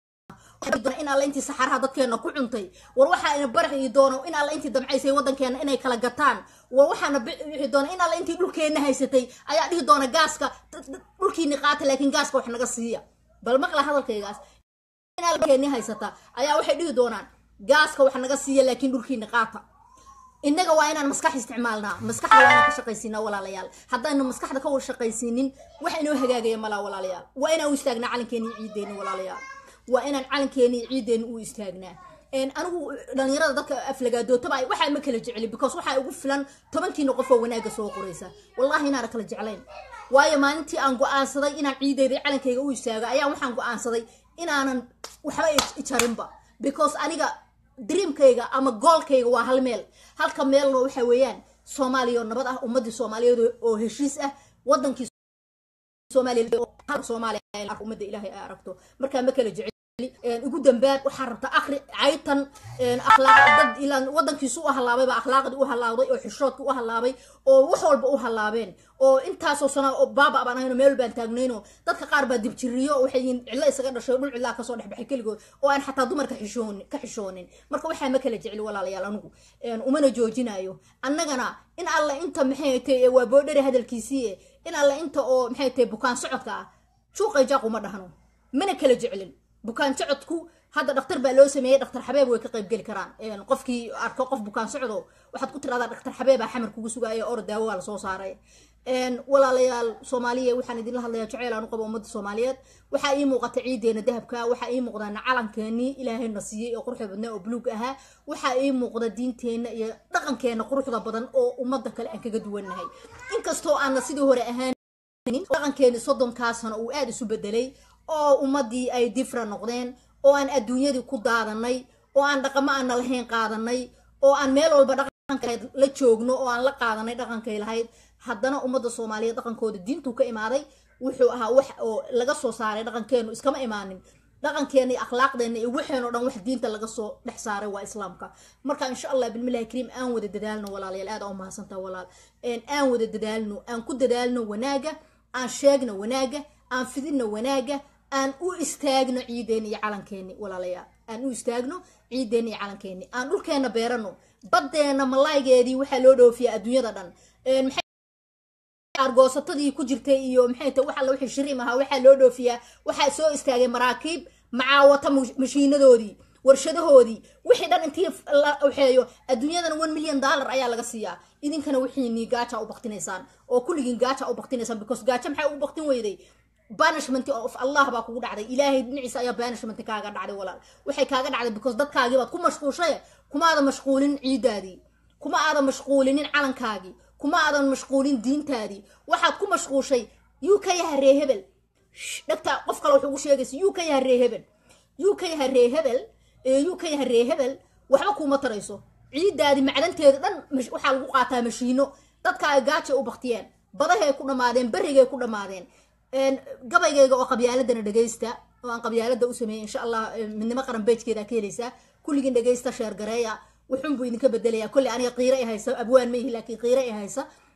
in alla intii saxaraha dadkeena ku cuntay war waxaana baryi doono in alla intii damcaysay waddankeena inay kala gataan war waxaana bixi doona in alla intii dhulkeena haysatay ayaa dhihi doona gaaska dhulkiini qaata laakiin gaaska wax naga siiya bal maqla hadalkaygaas keeni haysata ayaa waxay dhihi doonaan gaaska wax naga siiya laakiin dhulkiina qaata innaga waa inaan maskax isticmaalnaa maskaxda waa inaan ka shaqaysiinaa walaalayaal haddaynu maskaxda ka wada shaqaysiinin wax inoo hagaagaya malaa walaalayaal waa inaan u istaagnaa calankeeni iyo ciideeni walaalayaal waa inaan calankeeni iyo ciideeni u istaagnaa een, anigu dhalinyarada dadka aflagaadootaba ay waxaa ma kala jecli because waxaa ugu filan tobankiina qof oo wanaaga soo qoraysa wallahi inaana kala jeclayn waayo maalintii aan go-aansaday inaan ciideyda iyo calankayga u istaago ayaa waxaan go-aansaday inaanan waxba i- ijarinba because aniga dreamkayga ama goolkayga waa hal meel halka meelna waxa weeyaan soomaaliya oo nabad ah ummadii soomaaliyeed oo- oo heshiis ah wadankii soomaaliya oo hal soomaaliya ay arko ummadda ilaahay ay aragto markaa ma kala jecel een, ugu dambaad waxaa rabta akri caytan een, akhlaaq dad ilaan wadankiisu u halaabay baa akhlaaqdii u halaabay oo xishoodkii u halaabay oo wax walba u halaabeen oo intaasoo sana oo baaba baan ahayno meel baan taagnayno dadka qaar baa dibjiriyo oo waxay yihiin cidlo isaga dhashay oo dhul cidlaa kasoo dhexbaxay keligood oo aan xataa dumarka xishoonin ka xishoonin marka waxaa ma kala jecli walaalayaal anigu een, umana joojinayo annagana in alla inta maxay tahay waa boodhari hadalkiisii in alla inta oo maxay tahay bukaan socodka ah shuuqay jaaq uma dhahno mana kala jeclin bukaan socodku hadda dhakhtar baa loo sameeyey dhakhtar xabeeb way ka qayb geli karaan Een, qofkii arko qof bukaan socdo waxaad ku tiradaa dhakhtar xabeebaa xamar kugu sugaya or daawo waa lasoo saaray Een, walaalayaal soomaaliya waxaan idinla hadlayaa jaceyl aan u qabo ummadda soomaaliyeed waxaa ii muuqata ciideena dahabka waxaa ii muuqda calankeenii ilaahayna siiyey oo quruxda badnaa oo buluug ahaa waxaa ii muuqda diinteenna iyo dhaqankeena quruxda badan oo ummadda kale aan kaga duwannahay inkastoo aana sidii hore ahaan dhaqankeeni soddonkaa sano uu aada isu bedelay oo ummadii ay difra noqdeen oo aan adduunyadii ku daadanay oo aan dhaqamo aana lahayn qaadanay oo aan meel walba dhaqankeed la joogno oo aan la qaadanay dhaqankay lahayd haddana ummadda soomaaliyeed dhaqankooda diintuu ka imaaday wuxuu ahaa wax oo laga soo saaray dhaqankeenu iskama imaanin dhaqankeena iyo akhlaaqdeena iyo waxeenoo dhan wax diinta laga soo dhex saaray waa islaamka marka insha allah bilmillahi kariim aan wada dadaalno walaalayaal aad aa u mahadsantaha walaal Een, aan wada dadaalno aan ku dadaalno wanaaga aan sheegno wanaaga aan fidino wanaaga aan u istaagno ciideeni iyo calankeeni walaalayaal aan u istaagno ciideeni iyo calankeeni aan dhulkeena beerano baddeena malaaygeedii waxaa loo dhoofiyaa adduunyada dhan Een, maxay argoosatadii ku jirtay iyo maxay tahay wax alla wixii shiriim ahaa waxaa loo dhoofiyaa waxaa soo istaagay maraakiib macaawata mush- mashiinadoodii warshadahoodii wixii dhan intii la waxeeyo adduunyadana one million dollar ayaa laga siiyaa idinkana wixiinii gaaja u baktinaysaan oo kulligiin gaaja u baktinaysaan because gaaja maxay ugu baktin weyday banishment of allah baa kugu dhacday ilaahay dhinaciisa ayaa banishment kaaga dhacday walaal waxay kaaga dhacday because dadkaagii baad ku mashquushay kuma aadan mashquulin ciidaadii kuma aadan mashquulinin calankaagii kuma aadan mashquulin diintaadii waxaad ku mashquushay yuu ka yaha ree hebel Shh, dhagta qof kale wuxuu ugu sheegaysa yuu ka yaha ree hebel yuu ka yaha ree hebel ee yuu ka yaha ree hebel waxba kuuma tarayso ciidaadii macdanteeda dhan mash- waxaa lagu qaataa mashiino dadka ay gaaja u baktiyeen badahay ku dhammaadeen berrigay ku dhammaadeen Een, gabaygayga oo qabyaaladana dhegaysta oo aan qabyaalada u sameeyey insha allah een, midnimo qaran beejkeeda ka helaysaa kulligiin dhegaysta sheer gareeya wuxuun buu idinka bedelayaa kolley aniga qiiro i haysa abwaan ma ihi laakiin qiiro i haysa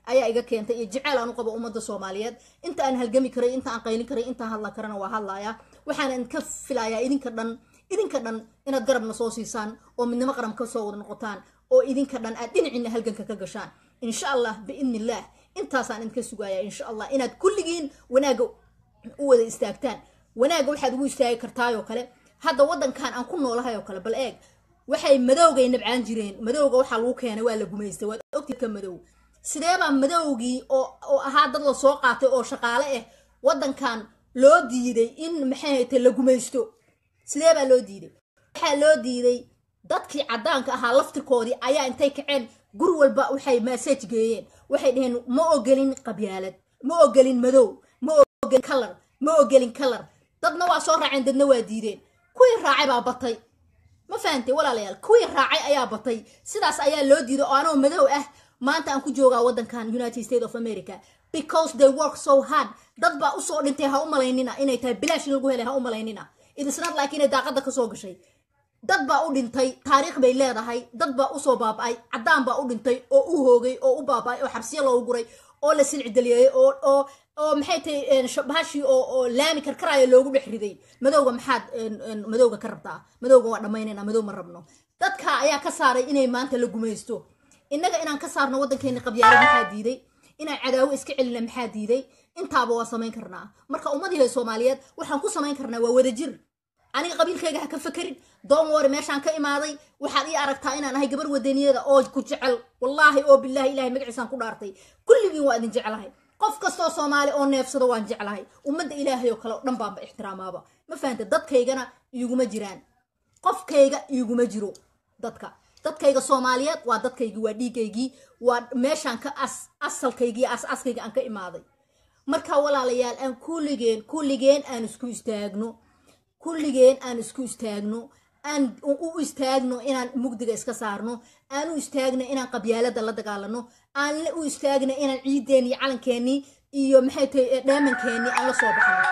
ayaa iga keentay iyo jeceyl aan u qabo ummadda soomaaliyeed inta aan halgami karay inta aan qaylin karay intaan hadla karana waa hadlayaa waxaana idinka filayaa idinka dhan idinka dhan inaad garabna soo siisaan oo midnimo qaran ka soo wada noqotaan oo idinka dhan aad dhinacina halganka ka gashaan insha allah biidni illaah intaasaan idinka sugayaa insha allah inaad kulligiin wanaagga u wada istaagtaan wanaagga waxaad ugu istaagi kartaayoo kale hadda waddankan aan ku noolahay oo kale bal eeg waxay madowgay nabcaan jireen madowga waxaa lagu keenay waa la gumaystay waad ogtid ka madow sideebaa madowgii oo oo ahaa dad la soo qaatay oo shaqaale ah waddankan loo diiday in maxay haytay la gumaysto sidee baa loo diiday waxaa loo diiday dadkii caddaanka ahaa laftirkoodii ayaa intay kaceen gur walba waxay massage geeyeen waxay dhaheen ma ogelin qabyaalad ma ogelin madow ma ogelin kalar ma ogelin kalar dadna waa soo raaceen dadna waa diideen kuwii raacay baa batay ma fahantay walaalayaal kuwii raacay ayaa batay sidaas ayaa loo diiday oo anoo madow ah maanta aan ku joogaa waddankan united states of america because they work so hard dad baa usoo dhintay ha u malaynina inay tahay bilaash in lagu helay ha u malaynina idisnaad laakiin inay daaqada kasoo gashay dad baa u dhintay taariikh bay leedahay dad baa usoo baaba'ay caddaan baa u dhintay oo u hoogay oo u baaba'ay oo xabsiyo loogu guray oo la silcidaliyey oo oo oo maxay tahay bahashii oo oo laami karkaraayo loogu dhex riday madowga maxaad madowga ka rabtaa madowga waa dhammaynayna madow ma rabno dadka ayaa ka saaray inay maanta la gumaysto innaga inaan ka saarno waddankeeni qabyaalo maxaa diiday inaan cadaawo iska celina maxaa diiday intaaba waa samayn karnaa marka ummadii soomaaliyeed waxaan ku samayn karnaa waa wadajir aniga qabiilkayga ha ka fakerin doon wari meeshaan ka imaaday waxaad ii aragtaa inaan ahay gabar wadaniyada oo ku jecel wallaahi oo bilaahi ilahay magaciisaan ku dhaartay kulligiin waa idin jeclahay qof kastoo soomaali oo neefsado waan jeclahay ummadda ilaahay oo kale oo dhan baanba ixtiraamaaba ma fahanta dadkaygana iiguma jiraan qofkayga iiguma jiro dadka dadkayga soomaaliyeed waa dadkaygii waa dhiigaygii waa meeshaan ka as asalkaygii as askayga aan ka imaaday marka walaalayaal aan kulligeen kulligeen aan isku istaagno kulligeen aan isku istaagno aan u istaagno inaan mugdiga iska saarno aan u istaagno inaan qabyaalada la dagaalano aan u istaagno inaan ciideeni iyo calankeenii iyo maxay tahay dheemankeenii aan la soo baxno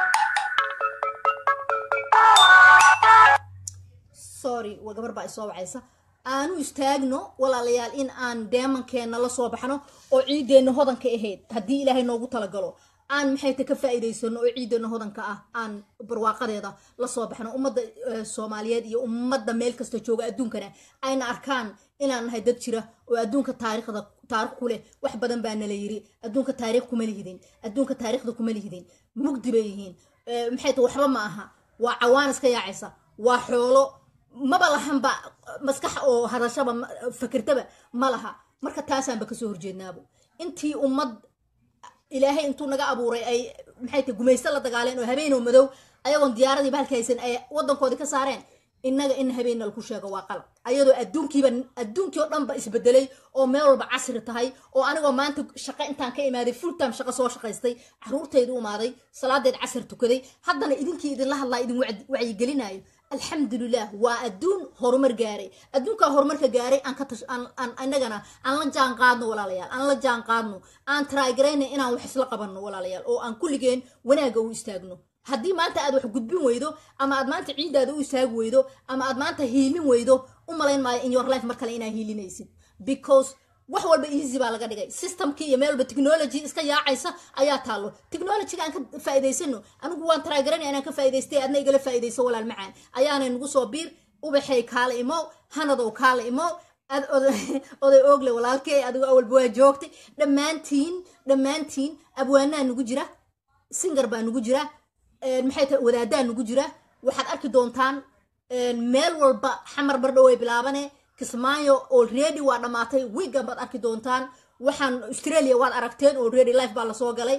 sorry waa gabar baa isoo wacaysa aan u istaagno walaalayaal in aan deemankeena la soo baxno oo ciideenna hodanka ahayd haddii ilaahay noogu talagalo aan maxay ta ka faa'iidaysano oo ciidana hodanka ah aan barwaaqadeeda la soo baxno ummadda soomaaliyeed iyo ummadda meel kasta jooga adduunkana ayna arkaan inaan nahay dad jira oo adduunka taariikhda taarikh ku leh wax badan baa nala yiri adduunka taariikh kuma lihidin adduunka taariikhda kuma lihidin mugdi bay yihiin maxay ta waxba ma aha waa cawaan iska yaacaysa waa xoolo maba lahanba maskax oo hadashaba fakirtaba ma laha marka taasaanba kasoo horjeednaabo intii ummad ilaahay intuu naga abuuray ay maxay tahay gumaysto la dagaaleen oo habeen oo madow ayagoon diyaaradii bahalka haysan ay waddankoodii ka saareen innaga in habeenna lagu sheego waa qalab ayadoo adduunkiiba adduunkii oo dhanba isbedelay oo meel walba casri tahay oo anigoo maanta shaqo intaan ka imaaday full time shaqo soo shaqaystay caruurtaydu umaaday salaadeed casar tukaday haddana idinkii idinla hadlaa idin wacyigelinayo alxamdulilah waa adduun horumar gaaray adduunkaa horumarka gaaray aan ka tash aan aan innagana aan la jaan qaadno walaalayaal aan la jaan qaadno aan trygarayna inaan wax isla qabanno walaalayaal oo aan kulligeen wanaagga u istaagno haddii maanta aad wax gudbin weydo ama aad maanta ciiddaada u istaagi weydo ama aad maanta hiilin weydo u malayn maayo in your life mar kale inaa hiilinaysid because wax walba easy baa laga dhigay systemkii iyo meel walba technology iska yaacaysa ayaa taallo technologyga aan ka faa'iidaysano anigu waan taraagaranaya inaan ka faa'iidaystay adna igala faa'iidayso walaal macaan ayaanay nagu soo biir ubaxay kaala imow hanadow kaala imow ad oday oogle walaalkey adigo awalba waa joogtay dhammaantiin dhammaantiin abwaanaa nugu jira singar baa nugu jira maxay tahay wadaadaa nugu jira waxaad arki doontaan meel walba xamar bardhow ay bilaabane kismaayo already waa dhammaatay wigan baad arki doontaan waxaan australia waad aragteen already life baa lasoo galay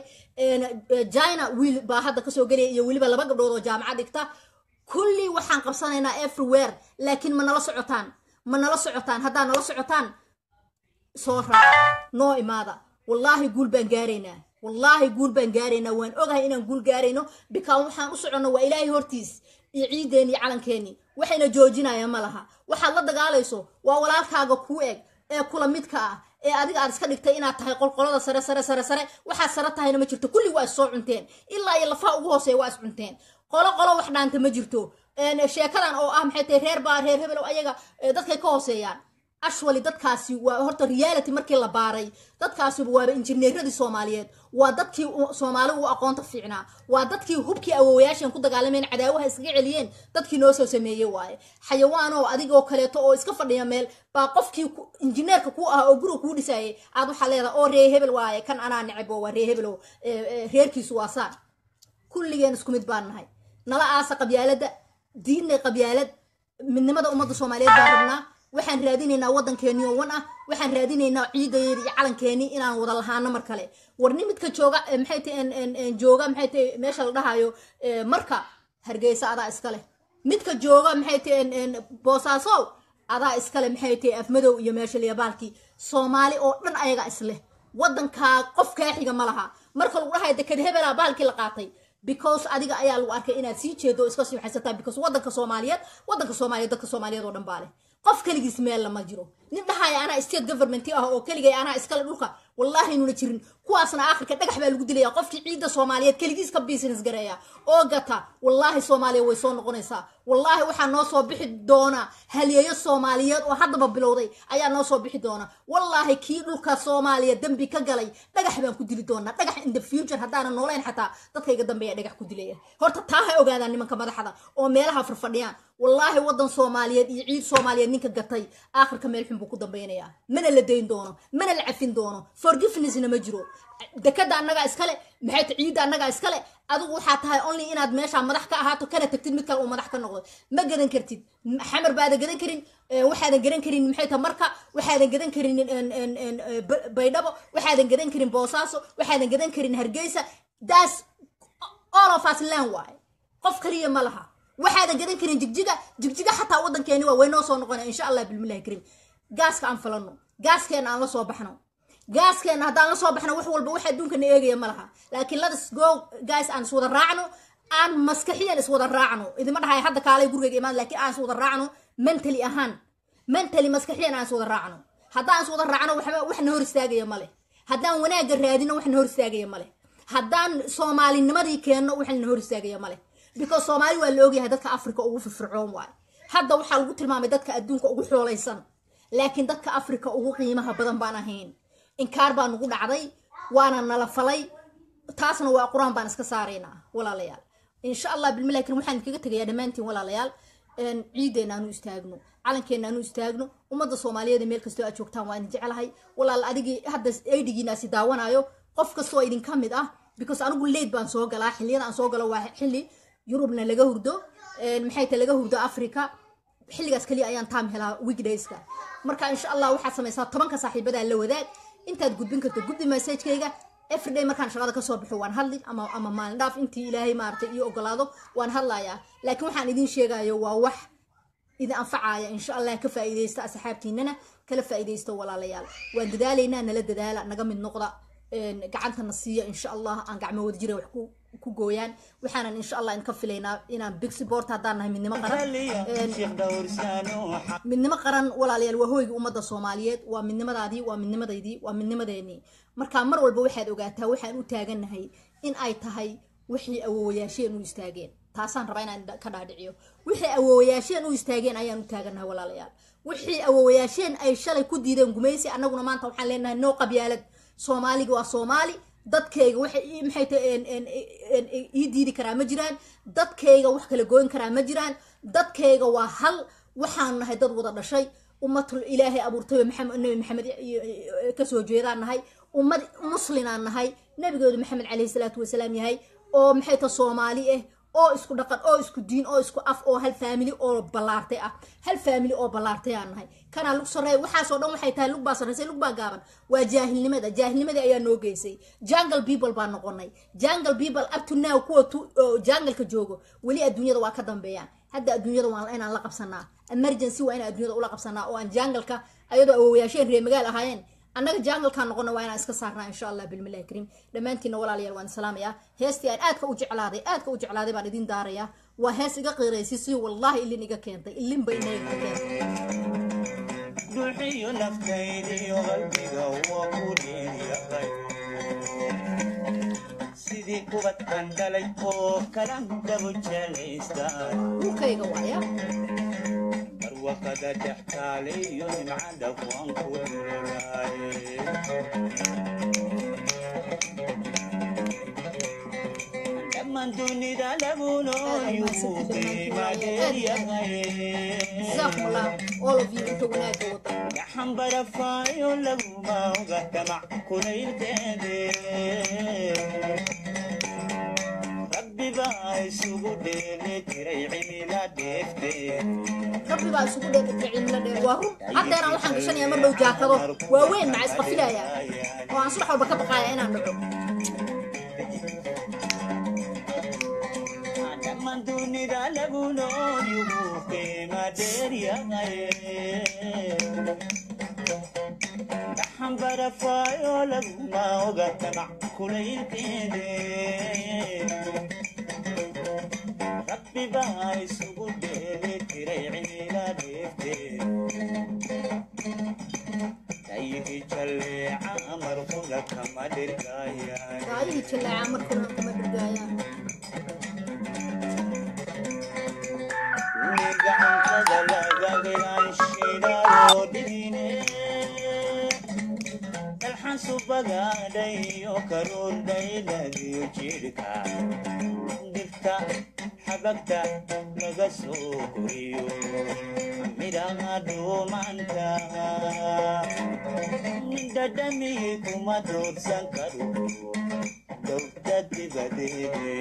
china wiil baa hadda kasoo gelaya iyo weliba laba gabdhood oo jaamacad dhigta kulli waxaan qabsanaynaa everywhere laakiin ma nala socotaan ma nala socotaan haddaa nala socotaan soo raac noo imaada wallaahi guul baan gaaraynaa wallaahi guul baan gaaraynaa waan ogahay inaan guul gaarayno bikaan waxaan u soconno waa ilaahay hortiis iyo ciideeni iyo calankeeni waxayna joojinayaan ma laha waxaad la dagaalayso waa walaalkaaga kuu eg ee kula midka ah ee adiga aad iska dhigtay inaad tahay qolqolada sare sare sare sare waxaad sare tahayna ma jirto kulli waa is soo cunteen ilaa iyo lafaha ugu hooseeya waa is cunteen qolo qolo wax dhaanta ma jirto sheekadan oo ah maxay tahay reer baa reer hebelow ayaga dadkay ka hooseeyaan ashwali dadkaasi waa horta reality markii la baaray dadkaasi waaba injineeradii soomaaliyeed waa dadkii u- soomaali u aqoonta fiicnaa waa dadkii hubkii awowayaashan ku dagaalameen cadaawaha iskaga celiyeen dadkii noo soo sameeyey waaye xayawaan oo adigoo kaleeto oo iska fadhiya meel baa qofkii ku- injineerka ku ahaa oo guriga kuu dhisayay aad waxaa leedahay oo ree hebel waaye kan anaa neceb oo waa ree hebel oo eh, eh, reerkiisu waa saan kulligeen isku mid baan nahay nala aasa qabyaalada diinna qabyaalad midnimada ummadda soomaaliyeed baan rabnaa waxaan raadinaynaa waddankeeni oo wan ah waxaan raadinaynaa ciidayeeda iyo calankeeni inaan wada lahaano mar kale warni midka jooga eh, maxay tahay en- en- en jooga maxay tahay meesha la dhahayo eh, marka hargeysa adaa iskale midka jooga maxay tahay en- en boosaasow adaa iskale maxay tahay afmadow iyo meesha liyabaalkii soomaali oo dhan ayaga isleh waddankaa qof kaa xiga ma laha marka lagu dhahayo deked hebelaa baalkii la qaatay because adiga ayaa lagu arkay inaad sii jeedo oo iska sii waxaysataa because waddanka soomaaliyeed waddanka soomaaliyeed dadka soomaaliyeed oo dhan baa leh qof keligiis meel lama jiro nin dhahaya anaa state government ah oo keligay anaa iskale dhulka wallahi nuna jirin kuwaasna aakhirka dhagax baa lagu dilaya qofkii ciidda soomaaliyeed keligiis ka business gareeya oo gata wallaahi soomaaliya way soo noqonaysaa wallaahi waxaa noo soo bixi doona halyeeyo soomaaliyeed oo haddaba bilowday ayaa noo soo bixi doona wallaahi kii dhulka soomaaliya dembi ka galay dhagax baan ku dili doonaa dhagax in the future haddaanan noolayn xataa dadkayga dambeeya dhagax ku dilaya horta taa ha ogaadaan nimanka madaxda oo meelaha farfadhiyaan wallaahi waddan soomaaliyeed iyo ciid soomaaliyeed ninka gatay aakhirka meel xun buu ku dambaynayaa mana la dayn doono mana la cafin doono forgivenessna ma jiro dekada annagaa iskale maxay ta ciidda annagaa iskale adigu waxaa tahay only inaad meeshaa madax ka ahaato kana tagtid mid kale uu madax ka noqdo ma gadan kartid xamar baadan gadan karin eh, waxaadan gadan karin maxay ta marka waxaadan gadan karin en- en- en, eh, Ba- baydhabo waxaadan gadan karin boosaaso waxaadan gadan karin hargeysa daas all of us land waaye qof kaliya ma laha waxaadan gadan karin jigjiga jigjiga xataa waddankeeni waa way noo soo noqonaya insha allah bilmillahi karim gaaska aan falano gaaskeena aan la soo baxno gaaskeena haddaan la soo baxno wax walba wax adduunkana eegaya ma laha laakiin let's go guys aan iswada raacno aan maskaxiyan iswada raacno idima dhahay hadda kaalay gurigayga imaan laakiin aan iswada raacno mentally ahaan mentally maskaxiyan aan iswada raacno haddaan iswada raacno waxba wax na hor istaagaya ma leh haddaan wanaagga raadino wax na hor istaagaya ma leh haddaan soomaalinimadii keenno wax na hor istaagaya ma leh because soomaali waa la ogyahay dadka africa ugu firfircoon waay hadda waxaa lagu tilmaamay dadka adduunka ugu xoolaysan laakiin dadka africa ugu qiimaha badan baan ahayn inkaar baa nagu dhacday waana nala falay taasna waa qur-aan baan iska saaraynaa walaalayaal insha allah bilmillahi karim waxaan idinkaga tegayaa dhammaantiin walaalayaal een, ciideena aanu istaagno calankeena aanu istaagno ummadda soomaaliyeed ee meel kastoo aad joogtaan waa idin jecelahay walaal adigii hadda eydigiinaasi daawanayo qof kastoo idinka mid ah because anigu leyd baan soo galaa xilliyada aan soo galo waa xilli yurubna laga hurdo een, maxay ta laga hurdo africa xilligaas kaliya ayaan taam helaa weekdayska marka insha allah waxaad samaysaa tobanka saaxiibadaa la wadaag intaad gudbin karto gudbi messagekayga everyday markaan shaqada kasoo baxo waan hadli ama ama maalin dhaaf intii ilaahay maaragtay ii ogolaado waan hadlayaa laakiin waxaan idin sheegayo waa wax idin anfacaya insha allah ka faa'iidaysta asxaabtiinana kala faa'iidaysta walaalayaal waan dadaalaynaa nala dadaala naga mid noqda een, gacantana siiya insha allah aan gacmo wada jira wax ku ku gooyaan waxaanan insha allah idinka filaynaa inaan big support haddaan nahay midnimo qaran een,
sheekh dhowrsaano
midnimo qaran walaalayaal waa hoyga ummadda soomaaliyeed waa midnimadaadii waa midnimadaydii waa midnimadeenii marka mar walba waxaad ogaataa waxaan u taagannahay in ay tahay wixii awoowayaasheen u istaageen taasaan rabaa inaan ka dhaadhiciyo wixii awoowayaasheen u istaageen ayaan u taagannahay walaalayaal wixii awoowayaasheen ay shalay ku diideen gumaysi annaguna maanta waxaan leenahay noo qabyaalad soomaaliga waa soomaali dadkayga waxay ii- maxay tahay een- een- een- een- ii diidi karaa ma jiraan dadkayga wax kala gooyn karaa ma jiraan dadkayga waa hal waxaan nahay dad wada dhashay ummatul ilaahay abuurtay oo maxamed nabi maxamed iyo- iyo- kasoo jeedaan nahay ummad muslinaan nahay nabigooda maxamed calayhi salaatu wasalaam yahay oo maxay ta soomaali ah oo isku dhaqan oo isku diin oo isku af oo hal faamili oo ballaartay ah hal faamili oo ballaartay aan nahay kanaa lug sarreeya waxaasoo dhan waxay tahay lug baa sarreysay lug baa gaaban waa jaahilnimada jaahilnimadii ayaa noo geysay jungle people baan noqonay jungle people up to now kuwa tu- oo jungleka joogo weli adduunyada waa ka dambeeyaan hadda adduunyada waa inaan la qabsanaa emergency waa inaan adduunyada ula qabsanaa oo aan jungleka ayadoo awoowayaasheen reer magaal ahaayeen annaga jangalkaan noqona waa inaan iska saarnaa insha allah bilmillahi kariim dhammaantiinna walaalayaal waan salaamayaa heestii aan aadka u jeclaaday aadka u jeclaaday baan idin daarayaa waa hees iga qiiraysay si wallaahi ilin iga keentay ilin bay inaga ka keentay
dhuuxiyo naftaydiyo qalbiga waa ku dheeryahay sidii kubadkan dhalay oo kalan dabo jelaystaan
dhulkayga waaya
mar barwaqada dhextaale iyo nimcada kuwan ku dhulolaaye dhammaan dunida lagu noolyuu qiima dheeryahay
جزاكم الله all of you انت wanaaga wada
gaxan barafaayo laguma oga damac kulaylkeede rabbi baa isugu dheeli jiray cimila dheefte
rabbi baa isugu dheegatay cimilo dheer waa run haddeeraan waxaan gashanayaa mar dhow jaakado waaweyn maca isqafilayaa oo aan subax walba ka baqaaya inaan dhaco
dhammaan dunida lagu noolyugu qiima dheeryahay gaxan barafaayo laguma oga damac kulaylkeede rabbi baa isugu dheeli jiray cimila dheefte dayihii jalleeca markuna kama dhirgaayaan
gaayihii jallaaca markuna kama dhirgaayaan
gacantada lagagaan shidaaloo dhigine dalxan subagaadhayo karuurdhayladiyo jidhka dhirta xabagta laga soo koriyo midhaha dhuumanta dhadhami kuma doorsan karo dowda dibadeede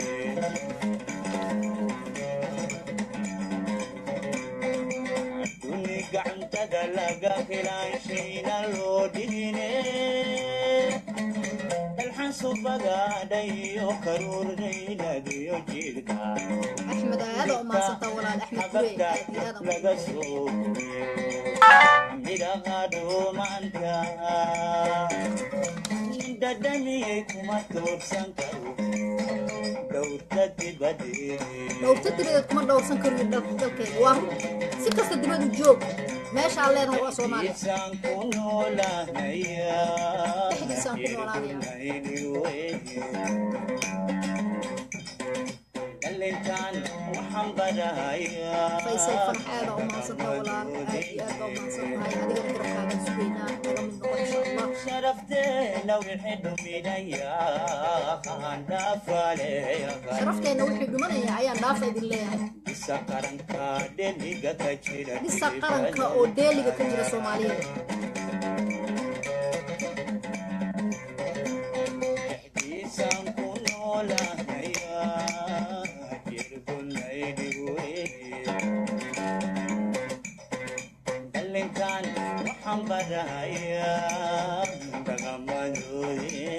duni gacantada laga helaanshiina loo dhigine dalxan subagaadhayo karuurdhayladiyo jidhka
axmed aada u maadsantaa walaal axmed gure
xabagta
aad iyo aad aan
laga soo midhaha dhuumanta dhadhamiyey kuma toorsan karo dowda dibadeede
dhowrta dibadeed kuma dhowrsan kariyo dal- dalkeeda waa run si kasta dibadu joog meesha aan leenahay waa soomaaliya
Isaan ku noolaanaya.
Dhexdiisaan ku noolaanaya.
Dhalintaan waxaan barahayaa.
faysal fanax aada u maadsantaa walaal aad iyo aad baa u maadsantahay adigana garabkaagan sugaynaa naga mid noqon insha allah
sharafteena wixii dhuminaya haan dhaafaleeya
sharafteenna wixii dhumanaya ayaan dhaafa idin leeyahay
isa qaranka dheliga ka jira
dhisa qaranka oo deeliga ka jira soomaaliyeed
dhexdiisaan ku noolaanaya jirgunaydhiwe dhalinkan waxaan barahayaa dhaqamadoode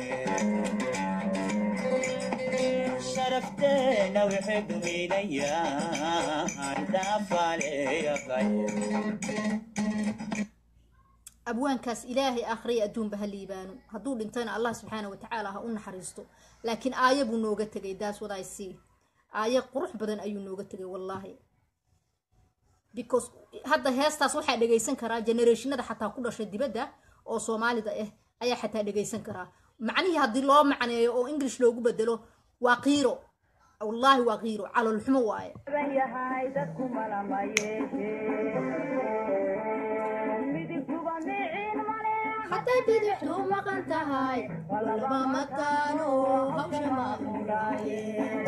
sharafteena wixii dhuminayaan dhaafaleeyaqay
abwaankaas ilaahay akhriya adduunba ha liibaano hadduu dhintayna allah subxaana watacaala ha u naxariisto laakiin aayo buu nooga tegay daas what I see aayo qurux badan ayuu nooga tegay wallaahi because hadda heestaas waxaa dhegaysan karaa generationada xataa ku dhashay dibadda oo soomaalida ah ayaa xataa dhegaysan karaa macnihii haddii loo macneeyo oo english loogu bedelo waa qiiro wallaahi waa qiiro caloolxumo waaye
ban yahay dadku malama yeeshe midigtuba miciin male
hadday bidixdu maqan tahay laba mataano hawsha maamulaaye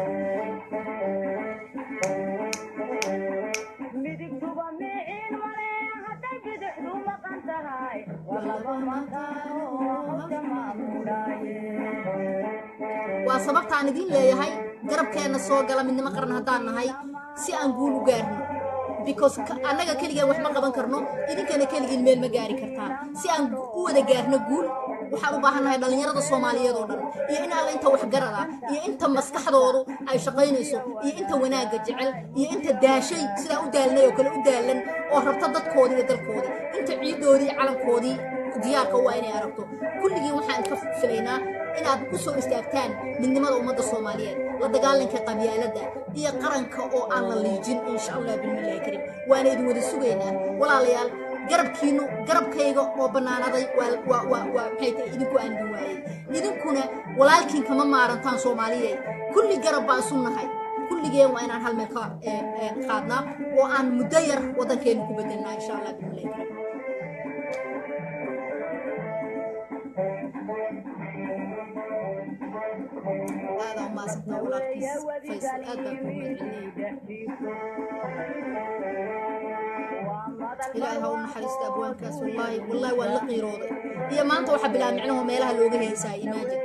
midigtuba miciin male hadday bidixdu maqan tahay walaba mataano hawsha maamulaaye
waa sababtaan idiin leeyahay garabkeenna soo gala midnimo qaran haddaan nahay si aan guul u gaarno because ka- annaga keligeen wax ma qaban karno idinkana keligiin meel ma gaari kartaan si aan u wada gaarno guul waxaan u baahan nahay dhallinyarada soomaaliyeed oo dhan iyo in alla inta waxgarada iyo inta maskaxdoodu ay shaqaynayso iyo inta wanaagga jecel iyo inta daashay sidaa u daalnay oo kale u daalan oo rabta dadkoodii iyo dalkoodii inta ciiddoodii iyo calankoodii diyaarka u ah inay aragto kulligiin waxaan ka filaynaa inaad u soo istaagtaan midnimada ummadda soomaaliyeed la dagaalanka qabyaaladda iyo qaranka oo aan la liijin insha allah bilmillahi karim waana idin wada sugaynaa walaalayaal garabkiinu garabkayga oo bannaanaday waa waa waa waa maxay tahay idinku aandin waayey idinkuna walaalkiin kama maarantaan soomaaliyeed kulli garab baan isu nahay kulligeen waa inaan hal meel ka ee, ee, qaadnaa oo aan muddo yar waddankeena ku bedelnaa insha allah bismillahi karim aada umaasantaa walaalkiis faysal aad baan kuu mahadcelinaya ilaahay ha u naxariista abwaankaas wallaahi wallaahi waan la qiirooday iyo maanta waxaa bilaab micnaho meelaha looga heesaa imaajin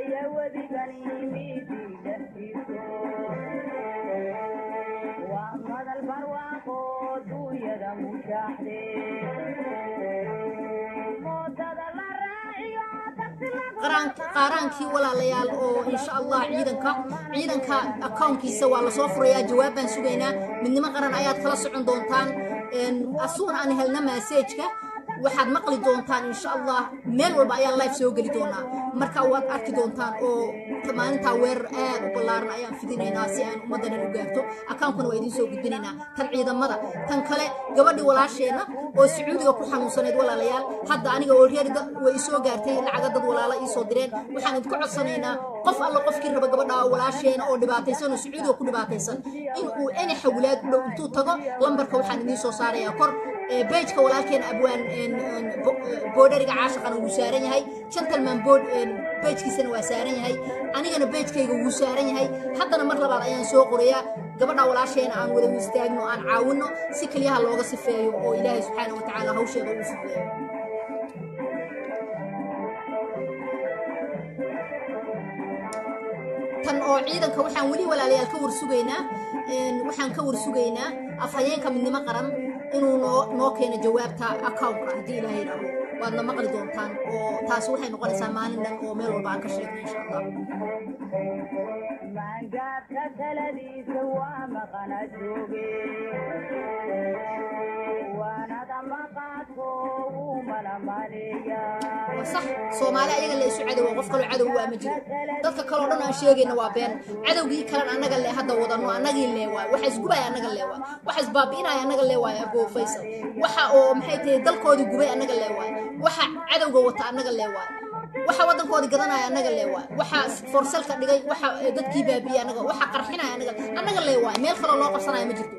qaraan- qaaraankii walaalayaal oo insha allah ciidanka ciidanka akownkiisa waa lasoo furayaa jawaab baan sugaynaa midnimo qaran ayaad kala socon doontaan Een, asuun aan helna maaseejka waxaad maqli doontaan insha allah meel walba ayaan live soo geli doonaa marka waad arki doontaan oo maalintaa weerar aad u ballaaran ayaan fidinaynaa si aan ummaddanan u gaarto akaankuna waa idiin soo gudbinaynaa tan ciidamada tan kale gabadhii walaasheenna oo sacuudiga ku xanuunsaneed walaalayaal hadda aniga oo reer da- way isoo gaartay lacaga dad walaala iisoo direen waxaan idinku codsanaynaa qof alla qofkii raba gabadha oo walaasheena oo dhibaataysan oo sacuudiga ku dhibaataysan in uu eni xawlaad u dhow intuu tago lambarka waxaan idiin soo saarayaa kor ee beejka walaalkeena abwaan een, een, bo- ee, boodhariga caashaqana wuu saaran yahay gentleman bood beejkiisana waa saaran yahay anigana beejkayga wuu saaran yahay haddana mar labaad ayaan soo qorayaa gabadha walaasheena aan wada istaagno aan caawinno si keliyaha looga sifeeyo oo ilaahay subxaana wa tacaala hawsheeda uu fudeeyo tan oo ciidanka waxaan weli walaalayaal ka warsugaynaa een, waxaan ka warsugaynaa afhayeenka midnimo qaran inuu noo noo keeno jawaabta accountka haddii ilaahay yidhaaho waadna maqli doontaan oo taasi waxay noqonaysaa maalin dhan oo meel walba aan ka sheegno insha allah
maangaabka taladiisa waa maqana jooge waanada maqaadko wuu mana maleeyaa
waa sax soomaali ayaga la isu cadowa qof kaloo cadow waa ma jiro dadka kaloo dhan aan sheegayna waa been cadowgii kalan annaga le hadda wadano annagii lee waay waxa isgubaya annaga lee waay waxa isbaabi'inaya annaga lee waay aboo faysal waxa oo maxay tahay dalkoodii gubay annaga lee waay waxa cadowga wata annaga lee waay waxa waddankoodii gadanaya annaga lee waay waxa forsalka dhigay waxa eh, dadkii baabi'iyay annaga waxa qarxinaya annaga annaga lee waay meel kaloo loo qabsanaya ma jirto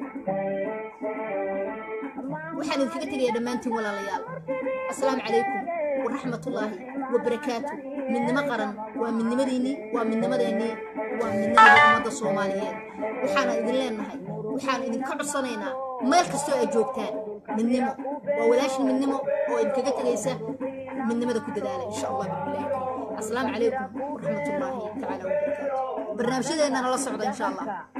waxaan idinkaga tegaya dhammaantiin walaalayaal asalaamu calaykum waraxmatullaahi wabarakaatu midnimo qaran waa midnimadiinnii waa midnimadeennii waa midnimada ummadda soomaaliyeed waxaana idin leenahay waxaan idinka codsanaynaa meel kastoo ay joogtaan midnimo waa walaashin midnimo oo idinkaga tegaysa midnimada ku dadaala insha allah billahi asalaamu calaykum waraxmatullaahi tacaala wabarakaatu barnaamijyadeennana la socda insha allah